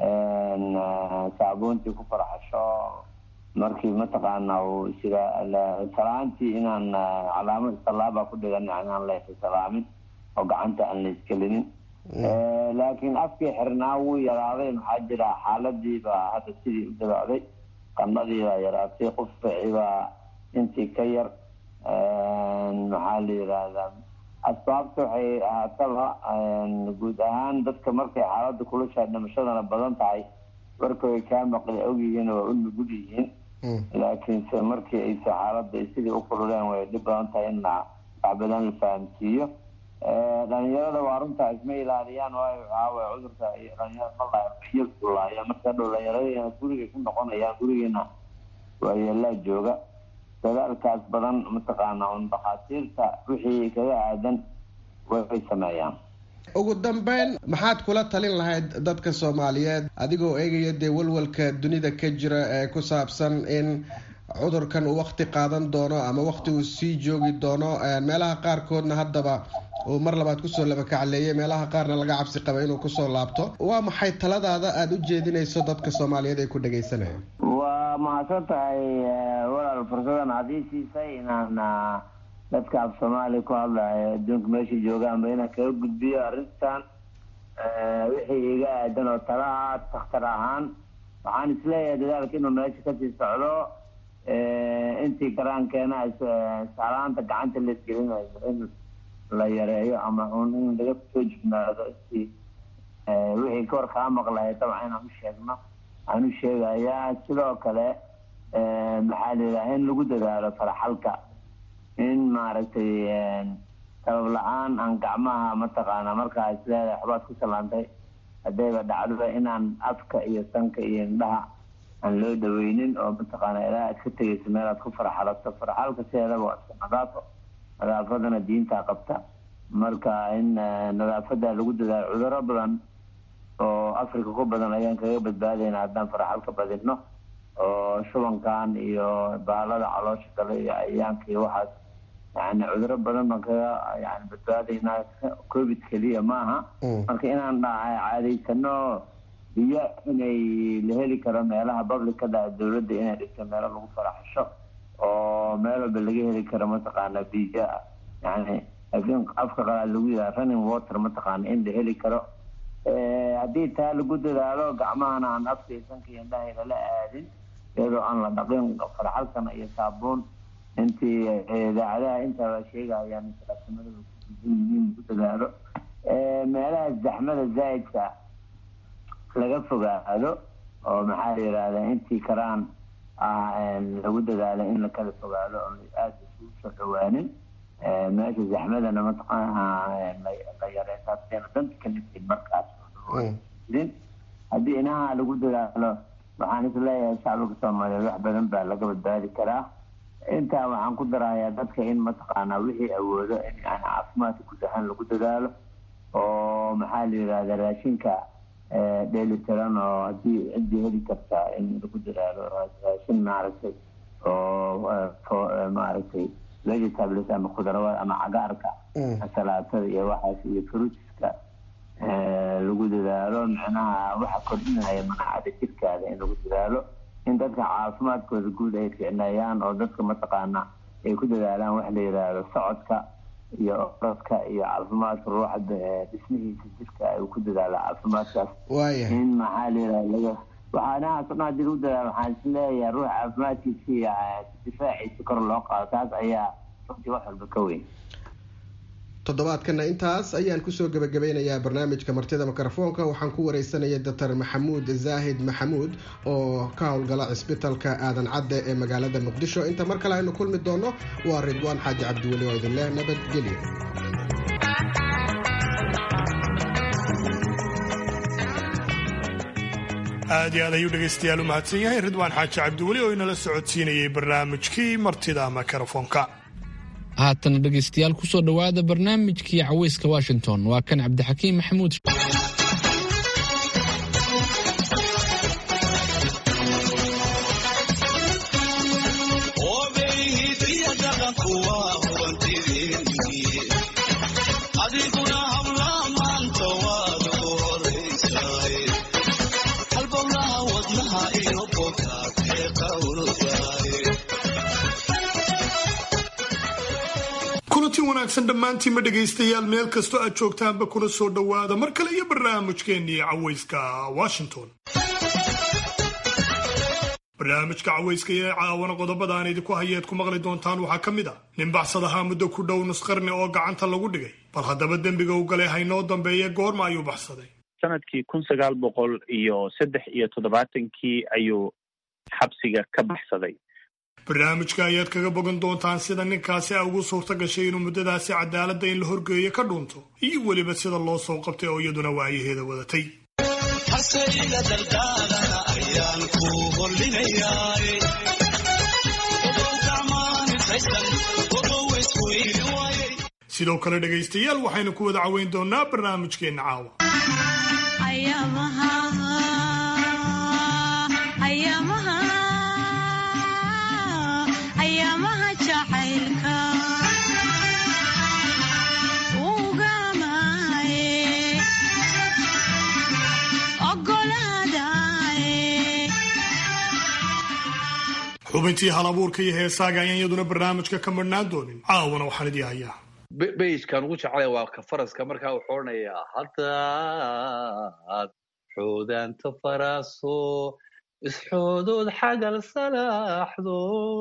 [SPEAKER 10] saabuuntii ku farxasho markii mataqaana uu isiga salaantii inaan calaamad salaaba ku dhigan yani aan la salaamin oo gacanta aan la iskelinin laakiin afkii xirnaa wuu yaraaday maxaa jira xaaladii baa hadda sidii u dabacday qanadii baa yaraatay qufacii baa intii ka yar maxaa la yidhaahdaa asbaabta waxay ahaataba guud ahaan dadka markay xaaladda kulushaa dhimashadana badan tahay warka way kaa maqli ogyihiin waa u nugul yihiin laakiinse markii aysa xaaladda sidii u kululeen way dhib badan tahay in wax badan la fahamsiiyo dhalinyarada waa runtaa isma ilaaliyaan waayo waxaawaye cudurka dhalinyarada malaaya marka dhow dhalinyarada gurigay ku noqonayaan gurigeena waayeelaa jooga dadaalkaas badan mataqaana un dhakhaatiirta wixii kaga aadan way sameeyaan
[SPEAKER 9] ugu dambeyn maxaad kula talin lahayd dadka soomaaliyeed adigoo eegaya dee walwalka dunida ka jira ee ku saabsan in cudurkan uu wakti qaadan doono ama wakti uu sii joogi doono meelaha qaarkoodna haddaba uu mar labaad kusoo labakacleeyay meelaha qaarna laga cabsi qaba inuu kusoo laabto waa maxay taladaada aada u jeedinayso dadka soomaaliyeed ay ku dhagaysanayaan
[SPEAKER 10] waa mahadsan tahay walaal fursadan aad ii siisay inaan dadka af soomaaliya ku hadlayo adduunka meesha joogaanba inaan kaga gudbiyo arrintan wixii iga aadan oo talaha takhtar ahaan waxaan isleeyahay dadaalka inuu meesha kasii socdo intii karaankeena salaanta gacanta la isgelinayo in la yareeyo ama un in laga soo jignaado intii wixii ka hor kaa maqlaya dabcan inaan u sheegno aan u sheegayaa sidoo kale maxaa la yidhaha in lagu dadaalo faraxalka in maaragtay sabab la-aan aan gacmaha mataqaana markaa isleedahay waxbaad ku salaantay haddayba dhacdoba inaan afka iyo sanka iyo indhaha aan loo dhaweynin oo mataqaana ilaa aad ka tegayso meel aad ku farxalato farxalka sideedaba waa iska nadaafo nadaafadana diintaa qabta marka in nadaafada lagu dadaalo cuduro badan oo africa ku badan ayaan kaga badbaadayna haddaan farxalka badino oo shubankan iyo baalada caloosha kale iyo ayaanka iyo waxaas yani cuduro badan baan kaga yani badbaadaynaa covid keliya maaha marka inaan caadaysano biyo inay la heli karo meelaha publicada dowladda inay dhigto meelo lagu faraxasho oo meel walba laga heli karo mataqaana biyo yani afka qalaad lagu yidhaha running water mataqaana in la heli karo haddii taa lagu dadaalo gacmahana aan afka iyo sanka iyo indhaha lala aadin iyadoo aan la dhaqin farxalkana iyo saabuun intii idaacadaha intaaba sheegayaan salaasamada yihiin lagu dadaalo meelaha zaxmada zaa'idka laga fogaado oo maxaa la yidhahdaa intii karaan ah lagu dadaalo in la kala fogaado oo aada isugu soo dhawaanin meesha zaxmadana mataqaana la yareesaasena danta ka nifin markaas din haddii inaha lagu dadaalo waxaan isleeyahay shacbiga soomaaliyeed wax badan baa laga badbaadi karaa intaa waxaan ku darayaa dadka in mataqaanaa wixii awoodo in yani caafimaadka guud ahaan lagu dadaalo oo maxaa la yidhahda raashinka dheelitiran oo haddii ciddii heli kartaa in lagu dadaalo raashin maaragtay oo maaragtay vegetables ama khudrawada ama cagaarka salaatada iyo waxaas iyo fruitska lagu dadaalo micnaha waxa kordhinaya manacada jirkaada in lagu dadaalo in dadka caafimaadkooda guud ay ficneeyaan oo dadka mataqaana ay ku dadaalaan wax la yidhaahdo socodka iyo orodka iyo caafimaadka ruuxa dhismihiisa jirka ay ku dadaalo caafimaadkaas in maxaa la yidhahda laga waxaanahaas dhan hadii lagu dadaalo waxaan isleeyahay ruuxa caafimaadkiisa iyo difaaciisa kor loo qaado taas ayaa runtii wax walba ka weyn
[SPEAKER 9] toddobaadkana intaas ayaan kusoo gebagabeynayaa barnaamijka martida mikrofoonka waxaan ku wareysanaya doctor maxamuud zaahid maxamuud oo ka howlgala cisbitalka aadan cadde ee magaalada muqdisho inta mar kale aynu kulmi doono waa ridwaan xaaji cabdiweli oo idin leh nabadgelyo
[SPEAKER 2] aad iyo aad ayuu dhegaystayaal u mahadsan yahay ridwaan xaaji cabdiweli oo inala socodsiinayay barnaamijkii martida mikrofoonka
[SPEAKER 1] haatana dhegaystayaal kusoo dhowaada barnaamijkii caweyska washington waa kan cabdixakiim maxamuud
[SPEAKER 2] kulanti wanaagsan dhammaantiinma dhegaystayaal meel kastoo aad joogtaanba kuna soo dhowaada mar kale iyo barnaamijkeennii caweyska washington barnaamijka caweyska ee caawana qodobada aan idinku hayeed ku maqli doontaan waxaa ka mid a nin baxsad ahaa muddo ku dhow nusqarni oo gacanta lagu dhigay bal haddaba dembiga u galay haynoo dambeeye goorma ayuu baxsaday
[SPEAKER 11] sanadkii kun sagaal boqol iyo saddex iyo toddobaatankii ayuu xabsiga ka baxsaday
[SPEAKER 2] barnaamijka ayaad kaga bogan doontaan sida ninkaasi a ugu suurta gashay inuu muddadaasi cadaaladda in la horgeeyo ka dhuunto iyo weliba sida loo soo qabtay oo iyaduna waayaheeda wadatay sidoo kale dhegaystayaal waxaynu ku wada caweyn doonaa barnaamijkeenna caawa xubintii hal abuurka iyo heesaaga ayaan iyaduna barnaamijka ka marhnaan doonin caawana waxaan idii hayaa
[SPEAKER 12] beijkan ugu jeclaya waa ka faraska markaa wuxuu odhanayaa haddaad xoodaanta faraaso isxoodood xagal salaaxdo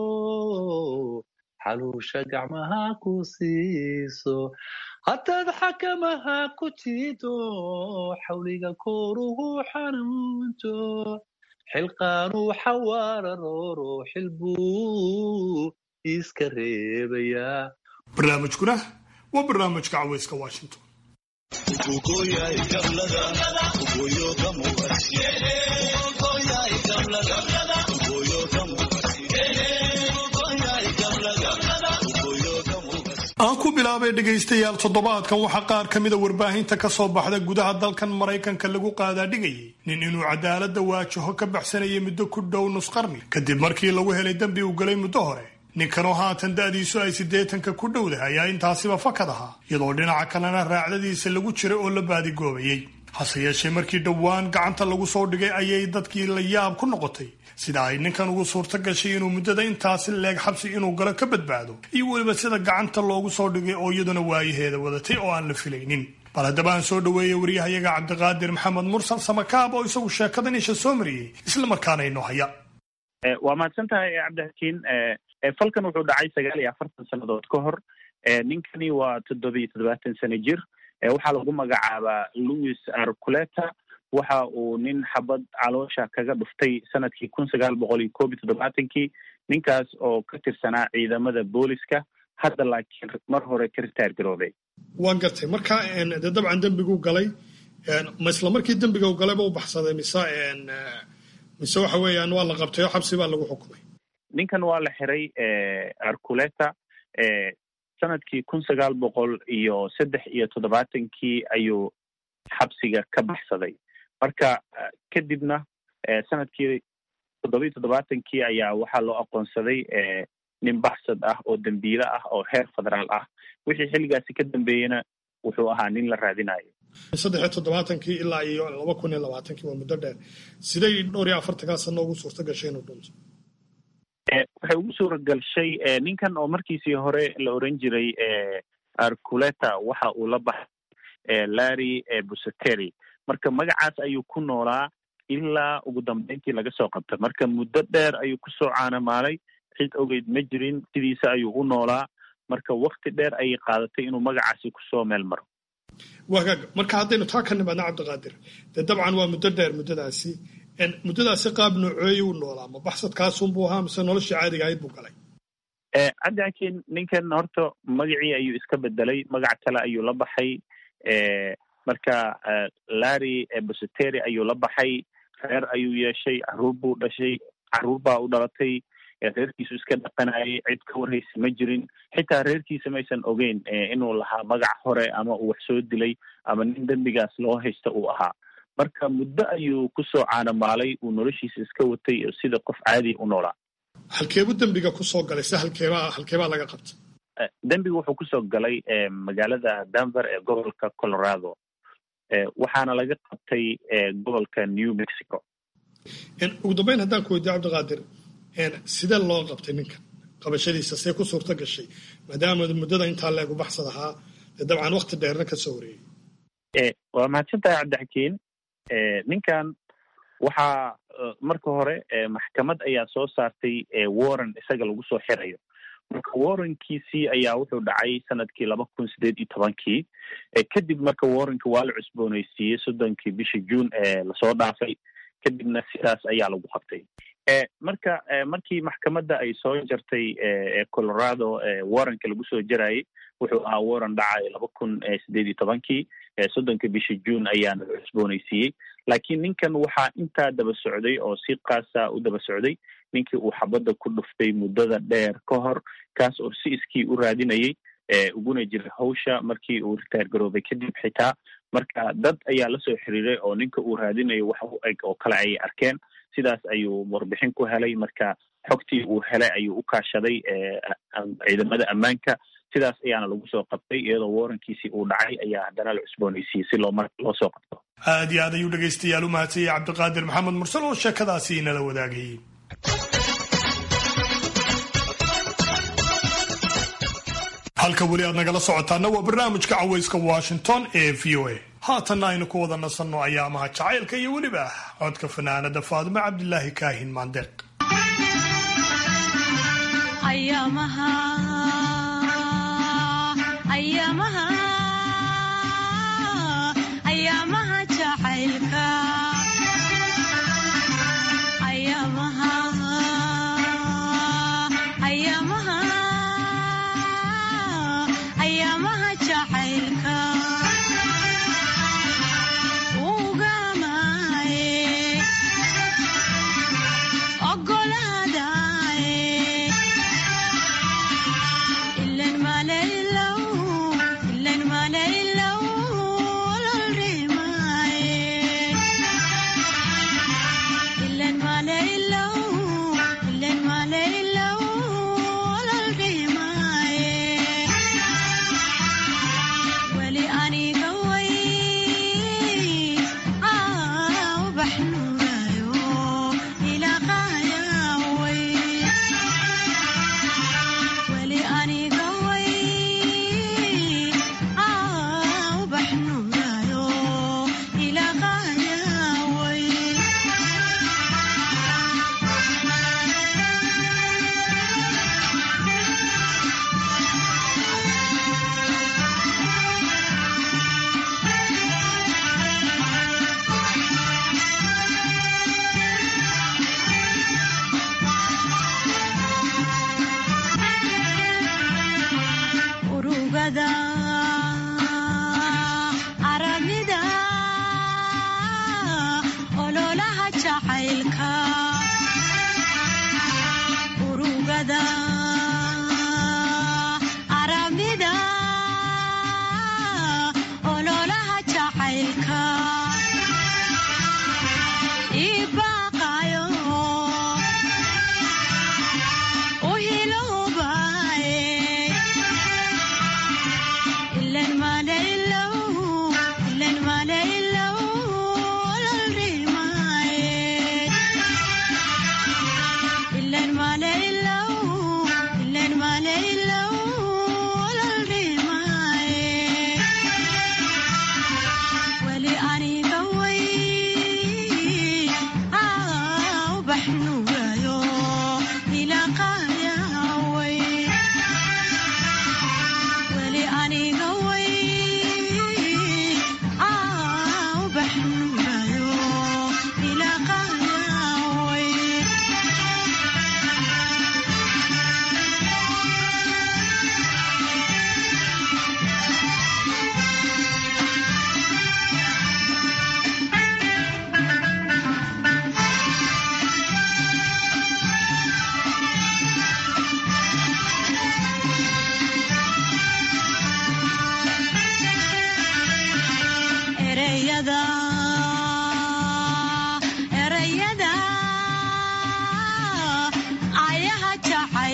[SPEAKER 12] xaluusha gacmaha ku siiso haddaad xakamaha ku jiido xawliga kooruhu xanuunto xilqaanuu xawaararooro xilbuu iska reebayaa
[SPEAKER 2] barnaamijkuna waa barnaamijka caweyska washington aan ku bilaabay dhegaystayaal toddobaadkan waxaa qaar ka mida warbaahinta ka soo baxda gudaha dalkan maraykanka lagu qaadaadhigayay nin inuu cadaaladda waajaho ka baxsanayay muddo ku dhow nusqarni kadib markii lagu helay dembi uu galay muddo hore ninkanoo haatan da'diisu ay siddeetanka ku dhowdahay ayaa intaasiba fakad ahaa iyadoo dhinaca kalena raacdadiisa lagu jiray oo la baadigoobayay hase yeeshee markii dhowaan gacanta lagu soo dhigay ayay dadkii la yaab ku noqotay sida ay ninkan ugu suurto gashay inuu muddada intaasi leeg xabsi inuu galo ka badbaado iyo weliba sida gacanta loogu soo dhigay oo iyaduna waayaheeda wadatay oo aan la filaynin bal haddaba aan soo dhaweeyey waryahayaga cabdiqaadir maxamed mursal samakaab oo isagu sheekadan isha soo mariyey islamarkaana inoo haya
[SPEAKER 11] waa mahadsan tahay cabdixakiin falkan wuxuu dhacay sagaal iyo afartan sannadood ka hor ninkani waa toddoba iyo toddobaatan sano jir waxaa lagu magacaabaa louis arculeta waxa uu nin xabad caloosha kaga dhuftay sanadkii kun sagaal boqol iyo koob iyo toddobaatankii ninkaas oo ka tirsanaa ciidamada booliska hadda laakiin mar hore ka ritaar garoobay
[SPEAKER 2] waan gartay marka dee dabcan dembiguu galay ma isla markii dembiga u galayba u baxsaday mise mise waxa weeyaan waa la qabtay oo xabsi baa lagu xukumay
[SPEAKER 11] ninkan waa la xiray arculeta sanadkii kun sagaal boqol iyo saddex iyo toddobaatankii ayuu xabsiga ka baxsaday marka kadibna sanadkii toddoba iyo toddobaatankii ayaa waxaa loo aqoonsaday nin baxsad ah oo dembiile ah oo heer federaal ah wixii xilligaasi ka dambeeyena wuxuu ahaa nin la raadinayo
[SPEAKER 2] saddex iyo toddobaatankii ilaa iyo laba kun iyo labaatankii waa muddo dheer siday dhowr iyo afartankaa sano ugu suurta gashay inuu dhunto
[SPEAKER 11] waxay ugu suura galshay ninkan oo markiisii hore la oran jiray arculeta waxa uu la baxay larry busateri marka magacaas ayuu ku noolaa ilaa ugu dambeyntii laga soo qabtay marka muddo dheer ayuu kusoo caanamaalay cid ogeyd ma jirin sidiisa ayuu u noolaa marka wakti dheer ayay qaadatay inuu magacaasi kusoo meel maro
[SPEAKER 2] wagaag marka haddaynu taa ka nimaadna cabdiqaadir dee dabcan waa muddo dheer muddadaasi muddadaasi qaab nooceeya u noolaa ma baxsadkaasunbuu ahaa mise noloshii caadiga ahayd buu galay
[SPEAKER 11] cabdiakiin ninkan horta magacii ayuu iska bedelay magac kale ayuu la baxay marka larry busateri ayuu la baxay reer ayuu yeeshay caruur buu dhashay caruur baa u dhalatay reerkiisu iska dhaqanayay cid ka warhaysa ma jirin xitaa reerkiisa maysan ogeyn inuu lahaa magac hore ama uu wax soo dilay ama nin dembigaas loo haysta uu ahaa marka muddo ayuu kusoo caanamaalay uu noloshiisa iska watay oo sida qof caadiya u noolaa
[SPEAKER 2] halkeebu dembiga kusoo galay se halkeebaa halkeebaa laga qabta
[SPEAKER 11] dembiga wuxuu kusoo galay magaalada denver ee gobolka colorado waxaana laga qabtay gobolka new mexico
[SPEAKER 2] ugu dambeyn haddaan ku weydiyo cabdiqaadir sidee loo qabtay ninkan qabashadiisa see ku suurto gashay maadaama muddada intaa leegu baxsad ahaa dee dabcan wakti dheerna ka soo wareeyey
[SPEAKER 11] waa mahadsantahay cabdixakiin ninkan waxaa marka hore maxkamad ayaa soo saartay warren isaga lagu soo xirayo marka warrenkiisii ayaa wuxuu dhacay sanadkii laba kun sideed iyo tobankii kadib marka warrenka waa la cusbooneysiiyey soddonkii bishii june ee lasoo dhaafay kadibna sidaas ayaa lagu qabtay marka markii maxkamadda ay soo jartay colorado warrenka lagu soo jarayay wuxuu ahaa warren dhacay laba kun sideed iyo tobankii soddonka bishii june ayaana la cusbooneysiiyey laakiin ninkan waxaa intaa daba socday oo si kaasa u daba socday ninkii uu xabadda ku dhuftay muddada dheer ka hor kaas oo si iskii u raadinayay uguna jiray hawsha markii uu ritaar garoobay kadib xitaa marka dad ayaa lasoo xiriiray oo ninka uu raadinayo wax u eg oo kale ayay arkeen sidaas ayuu warbixin ku helay marka xogtii uu helay ayuu u kaashaday ciidamada ammaanka sidaas ayaana lagu soo qabtay iyadoo warrankiisii uu dhacay ayaa haddana la cusbooneysiiyey si loo loo soo qabto
[SPEAKER 2] aad iyo aad ayuu dhegaystayaal u mahadsanyay cabdiqaadir maxamed mursal oo sheekadaasi inala wadaagayay halka weli aad nagala socotaana waa barnaamijka cawayska washington ee v o a haatanna aynu ku wada nasanno ayaamaha jacaylka iyo weliba codka fanaanada faadimo cabdilaahi kaahin maandeeq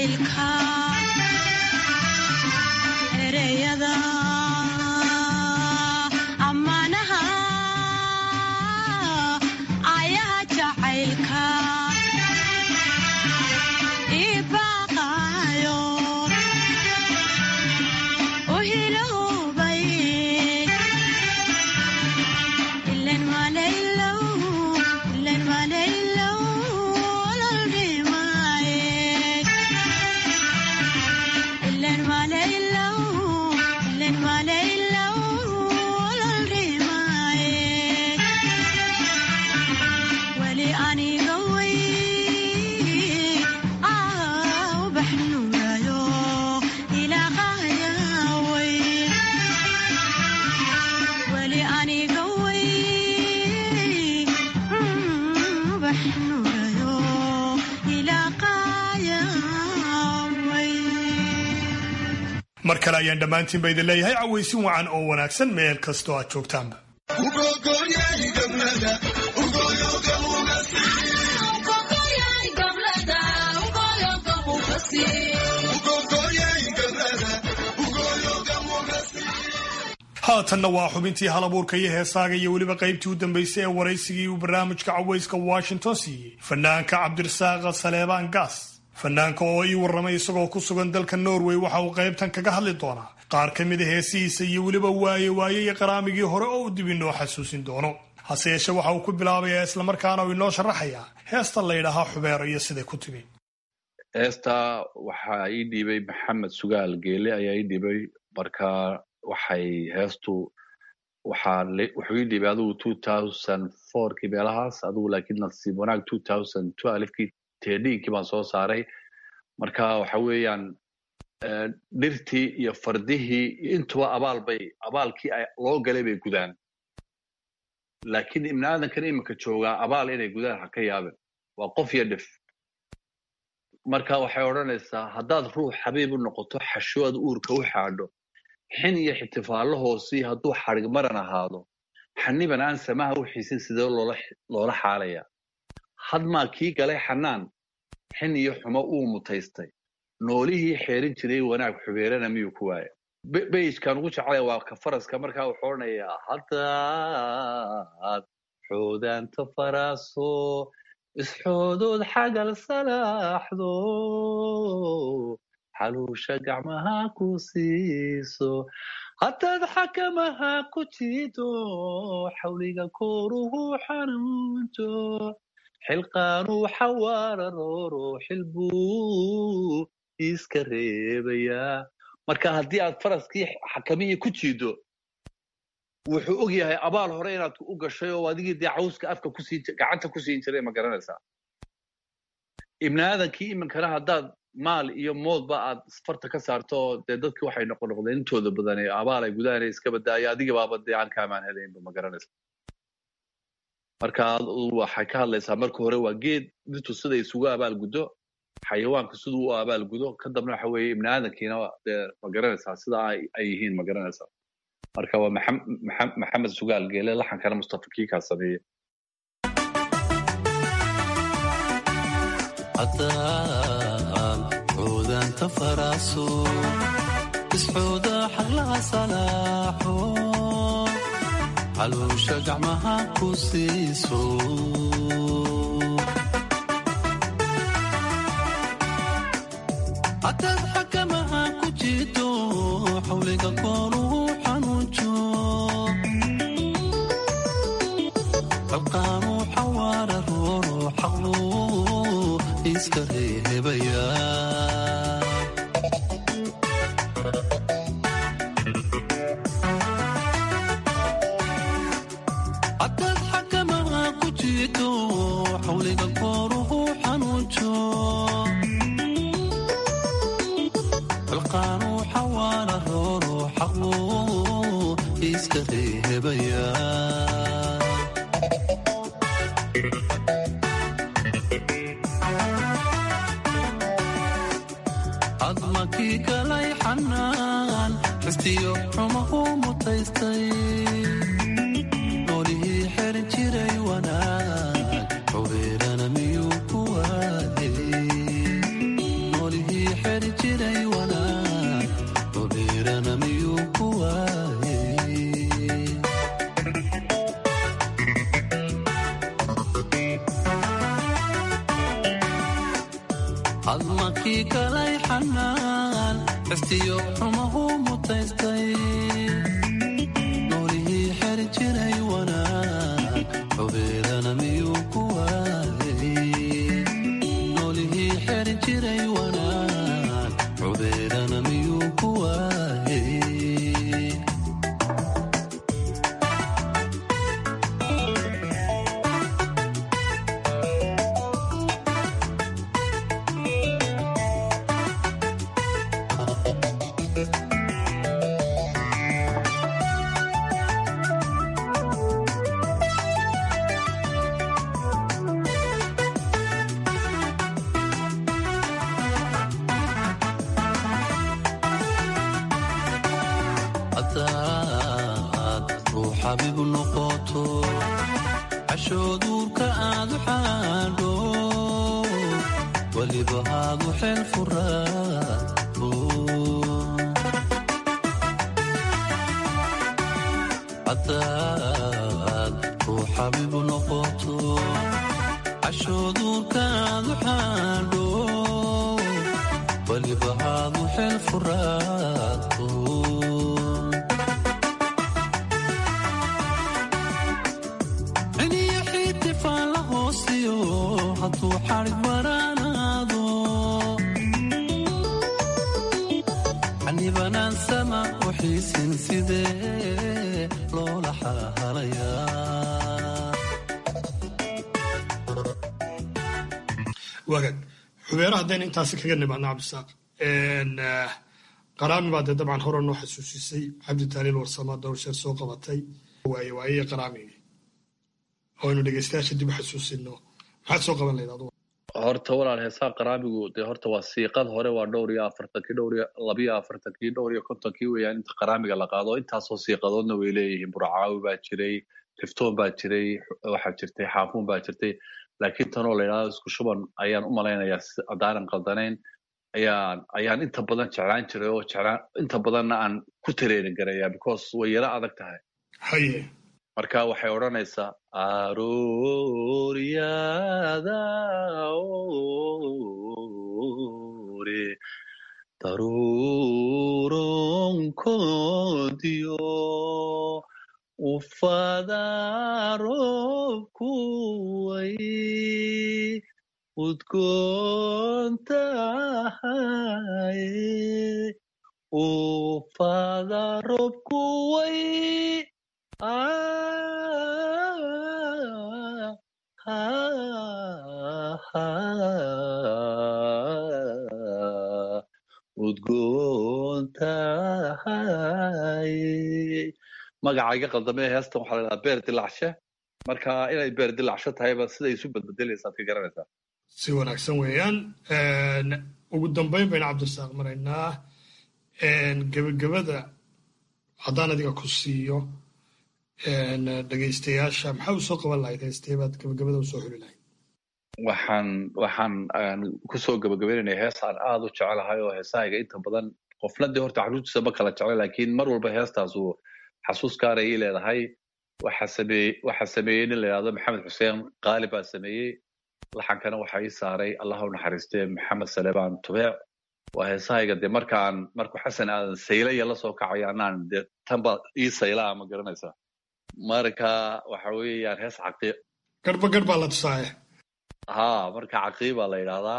[SPEAKER 13] jacaylka ereyada ammaanaha ayaha jacaylka ibaqaayo uhilowbay ilen malaylow ilen malaylow ololgimaaye ilen malaylow ilen malaylow ololgimaaye weli aniga way aa ubax nuurayo ilaaqayaway weli aniga way ubax nuurayo ilaaqayaway
[SPEAKER 2] mar kale ayaan dhammaantiinba idin leeyahay cawaysin wacan oo wanaagsan meel kastoo aad joogtaanba haatanna waa xubintii halabuurka iyo heesaaga iyo weliba qaybtii u dambaysay ee waraysigii uu barnaamijka cawayska washington siiyey fanaanka cabdirasaaqa saleebaan gaas fanaanka oo ii warramay isagoo ku sugan dalka norway waxa uu qaybtan kaga hadli doonaa qaar ka mid a heesihiisa iyo weliba waaye waaye iyo qaraamigii hore oo uu dib inoo xasuusin doono hase yeeshe waxa uu ku bilaabayaa islamarkaana uu inoo sharaxayaa heesta laydhahaa xubeero iyo siday ku timi
[SPEAKER 12] heesta waxaa ii dhiibay maxamed sugaal geele ayaa ii dhiibay marka waxay heestu waxaa wuxuu ii dhiibay adigu two thousand fourkii meelahaas adigu laakiin nasiib wanaag two thousand twelvekii tedinkii baan soo saaray marka waxa weeyaan dhirtii iyo fardihii intuba abaal bay abaalkii loo galay bay gudaan laakiin ibni aadankan iminka joogaa abaal inay gudaan ha ka yaabin waa qof iyo dhif marka waxay odhanaysaa haddaad ruux xabiib u noqoto xasho aad uurka u xaadho xin iyo xitifaallo hoosii hadduu xadhig maran ahaado xaniban aan samaha u xiisin sidee loola xaalayaa hadmaa kii galay xanaan xin iyo xumo uu mutaystay noolihii xeerin jiray wanaag xubeerana miyuu ku waaya beyjkan ugu jeclaya waa ka faraska markaa wuxuu odhanayaa haddaad xoodaanta faraaso isxoodood xagal salaaxdo xaluusha gacmaha ku siiso haddaad xakamaha ku jiido xawliga kooruhu xanuunto xilqaanuu xawaararooro xilbuu iska reebayaa marka haddii aad faraskii xakamihii ku jiido wuxuu og yahay abaal hore inaad u gashay oo adigii dee cawska afka kusii gacanta ku siin jiray ma garanaysaa ibni aadankii iminkana haddaad maal iyo moodba aad farta ka saarto oo dee dadkii waxay noqon noqdeen intooda badan ee abaal ay gudahanay iska badaayo adigii baaba dee aan kaamaan helaynba ma garanaysa marka waxay ka hadlaysaa marka hore waa geed dhirtu siday isugu abaal guddo xayawaanka siduu u abaal gudo ka dambna waxa weeye ibni aadankiina dee ma garanaysaa sida ay yihiin ma garanaysaa marka waa maxamed sugaal geele laxankana mustafa kiikaa sameeye
[SPEAKER 14] haddaan xoodaanta faraaso isxooda xaglaha salaaxo xaluusha gacmaha ku siiso haddaad xakamaha ku jiido xawliga kooruhu xanuunjo qalqaanuu xawaara rooro xaqlu iska reebaya haddaad xakamaha ku jiido xawliga kooruhu xanuunjo qalqaanuu xawaara rooro xaqlu iska reebaya admakii galay xanaan xistiyo xumahu mutaystay noolihii xerin jiray wanaag xubeerana miyuu ku waayey noolihii admakii kalay xanaan xistiyo xumahu mutaystay noolihii xeri jiray wanaag xubeedana miyuu ku waayay noolihii xeri jiray wanaag xubeedana miyuu ku waayay hadaad ruu xabiib noqoto cashooduurka aad u xaadho weliba haadu xeel furaato hadaad ruu xabiib noqoto cashooduurka aad u xaadho weliba haadu xeel furaato ciniyo xiitifaan la hoosiyo hadduu xadhig baraanaado xanibanaan sama u xiisin sidee loola xahalayaa
[SPEAKER 2] wagaag xubeero haddayna intaasi kaga nimaadno cabdisaaq qaraami baa dee dabcan hore noo xasuusisay cabdi taaliil warsama dhowr sheer soo qabatay waaye waayey qaraamigii oo aynu dhegeystayaasha dib u xasuusino maxaad soo qaban lahayd adugu
[SPEAKER 12] horta walaal heesaha qaraamigu dee horta waa siiqad hore waa dhowr iyo afartankii dhowr iyo labiyo afartankii dhowr iyo kontonkii weeyaan inta qaraamiga la qaado intaasoo siiqadoodna way leeyihiin burcaawi baa jiray tiftoon baa jiray waxaa jirtay xaafuun baa jirtay laakiin tanoo la yidhahdo isku shuban ayaan u malaynayaa si- haddaanan qaldanayn ayaan ayaan inta badan jeclaan jiray oo jeclaan inta badanna aan ku tareenin garaya because way yara adag tahay
[SPEAKER 2] haye
[SPEAKER 12] marka waxay odhanaysaa arooryada ore daruuronkoodiyo ufada roobkuway udgoontahay ufada roobkuway udgoontahay magaca iga qaldamee heestan waxaa la dhahaa beer dilacshe marka inay beer dilacsho tahayba siday isu badbedelaysa ad ka garanaysaa
[SPEAKER 2] si wanaagsan weeyaan ugu dambeyn baynu cabdisaaq maraynaa gebagabada haddaan adiga ku siiyo dhegeystayaasha maxaa u soo qaban lahayd heestee baad gebagabada usoo xuli lahayd
[SPEAKER 12] waxaan waxaan aan kusoo gabagabeynaya hees aan aad u jecelahay oo heesahayga inta badan qofna dee horta xasuustiisa ma kala jecla laakiin mar walba heestaasu xasuus gaaray ii leedahay waxa sameeyey waxa sameeyey nin la yidhahdo maxamed xuseen qaali baa sameeyey laxankana waxa ii saaray allah u naxariistee maxamed saleebaan tubeec waa heesahayga dee markaan markuu xasan aadan saylaya la soo kacayo anaan dee tanba ii saylaa ma garanaysaa marka waxa weeyaan hees caqiiq
[SPEAKER 2] garhba garh baa la tusaaye
[SPEAKER 12] ha marka caqiiba la yidhahdaa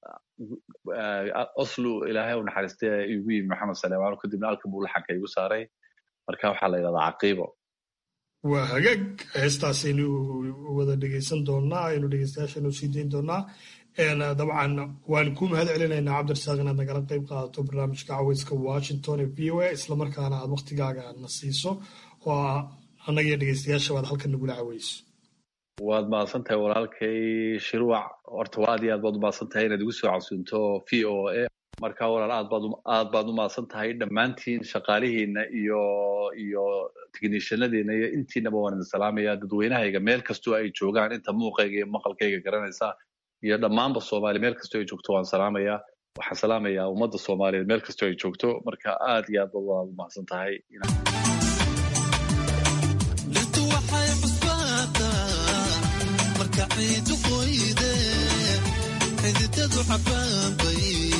[SPEAKER 12] oslo ilaahay u naxariistay igu yimi maxamed saleemaan kadibna alka buu laxanka igu saaray marka waxaa la yidhahdaa caqiibo
[SPEAKER 2] waa hagaag heestaasaynu wada dhegeysan doonaa aynu dhegeystayaashanu sii dayn doonaa dabcan waan ku mahad celinaynaa cabdirasaaq inaad nagala qayb qaadato barnaamijka caweyska washington ee v o a islamarkaana aad waktigaaga na siiso oo annagiyo dhegeystayaasha baad halkan nagula caweyso
[SPEAKER 12] waad mahadsan tahay walaalkay shiruuc horta waa aad iyo aad baad u mahadsan tahay inaad igu soo casuunto v o a marka walaal aad baad aad baad u mahadsan tahay dhammaantiin shaqaalihiina iyo iyo technishanadiina iyo intiinaba waan idin salaamaya dadweynahayga meel kastoo ay joogaan inta muuqayga iyo maqalkayga garanaysa iyo dhammaanba soomaali meel kastoo ay joogto waan salaamayaa waxaan salaamayaa ummadda soomaaliyeed meel kastoo ay joogto marka aad iyo aad baad walaal u mahadsan tahay
[SPEAKER 14] dhirtu waxay cusbaataa marka ciidu qoyde xididadu xabaabay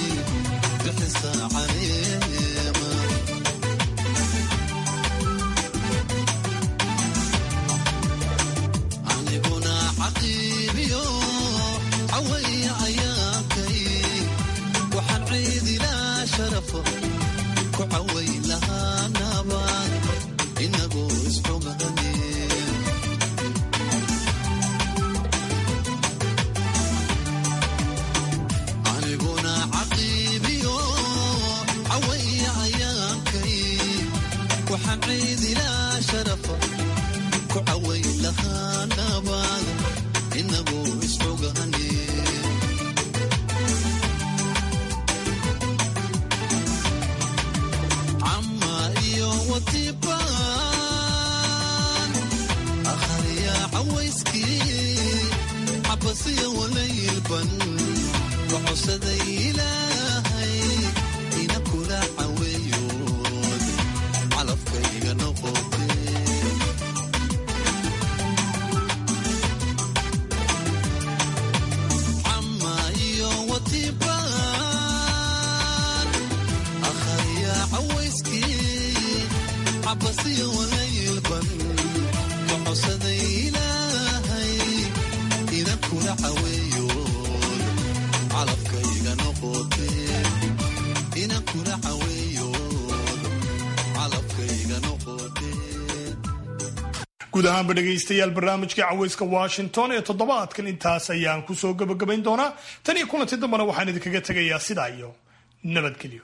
[SPEAKER 2] guud ahaanba dhegaystayaal barnaamijkai caweyska washington ee toddobaadkan intaas ayaan kusoo gabagabayn doonaa tan iyo kulanti dambana waxaan idinkaga tegayaa sidaa iyo nabadgelyo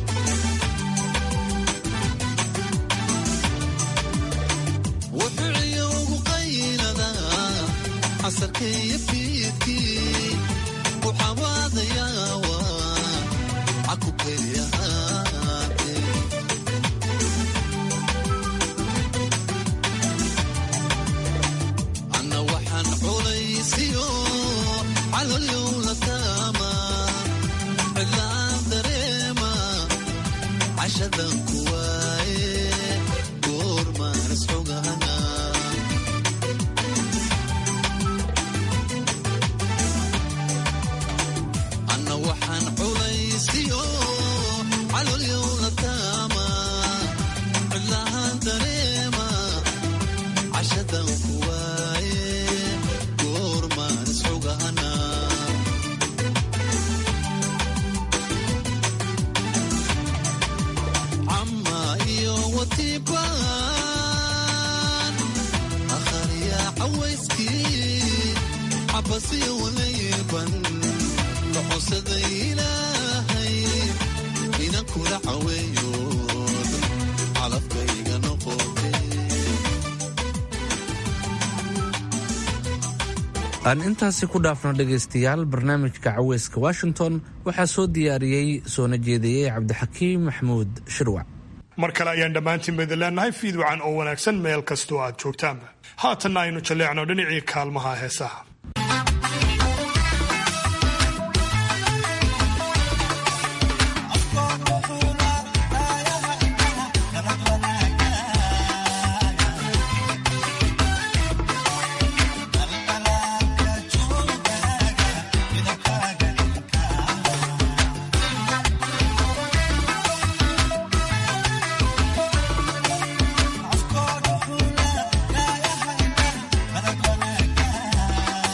[SPEAKER 1] aan intaasi ku dhaafno dhegaystayaal barnaamijka caweyska washington waxaa soo diyaariyey soona jeediyey cabdixakiim maxamuud shirwac
[SPEAKER 2] mar kale ayaan dhammaantiinba idin leenahay fiidwacan oo wanaagsan meel kastoo aad joogtaanba haatanna aynu jalleecno dhinacii kaalmaha heesaha
[SPEAKER 13] Afkood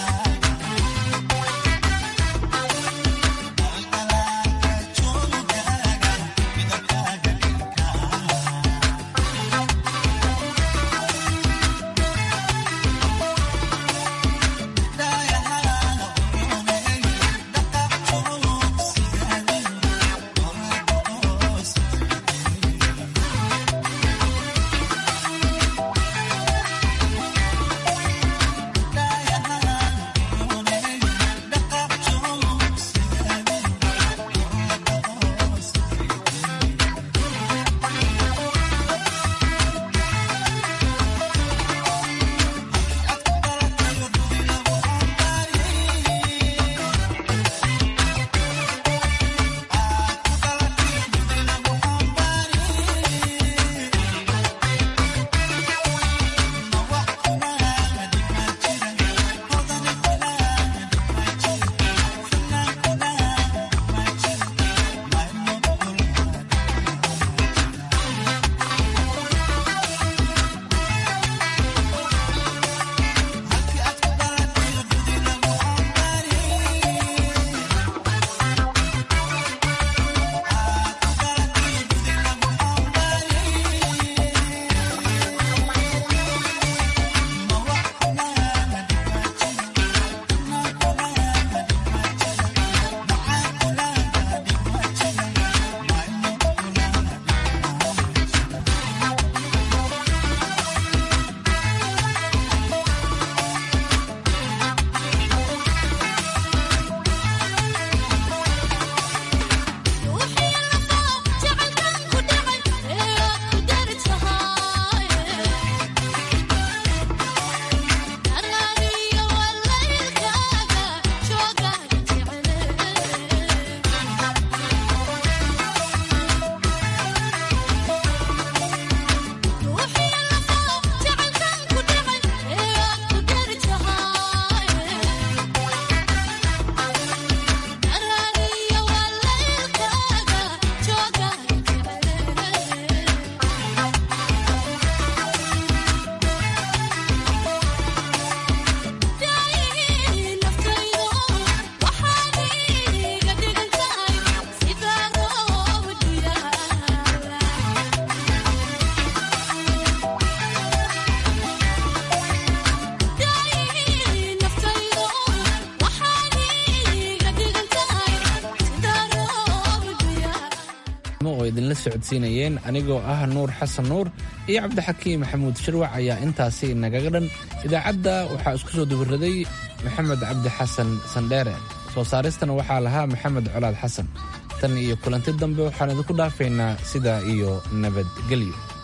[SPEAKER 1] idinla socodsiinayeen anigoo ah nuur xasan nuur iyo cabdixakiim maxamuud shirwac ayaa intaasi nagaga dhan idaacadda waxaa isku soo dubiraday maxamed cabdi xasan sandheere soo saaristana waxaa lahaa maxamed colaad xasan tan iyo kulanti dambe waxaan idinku dhaafaynaa sidaa iyo nabadgelyo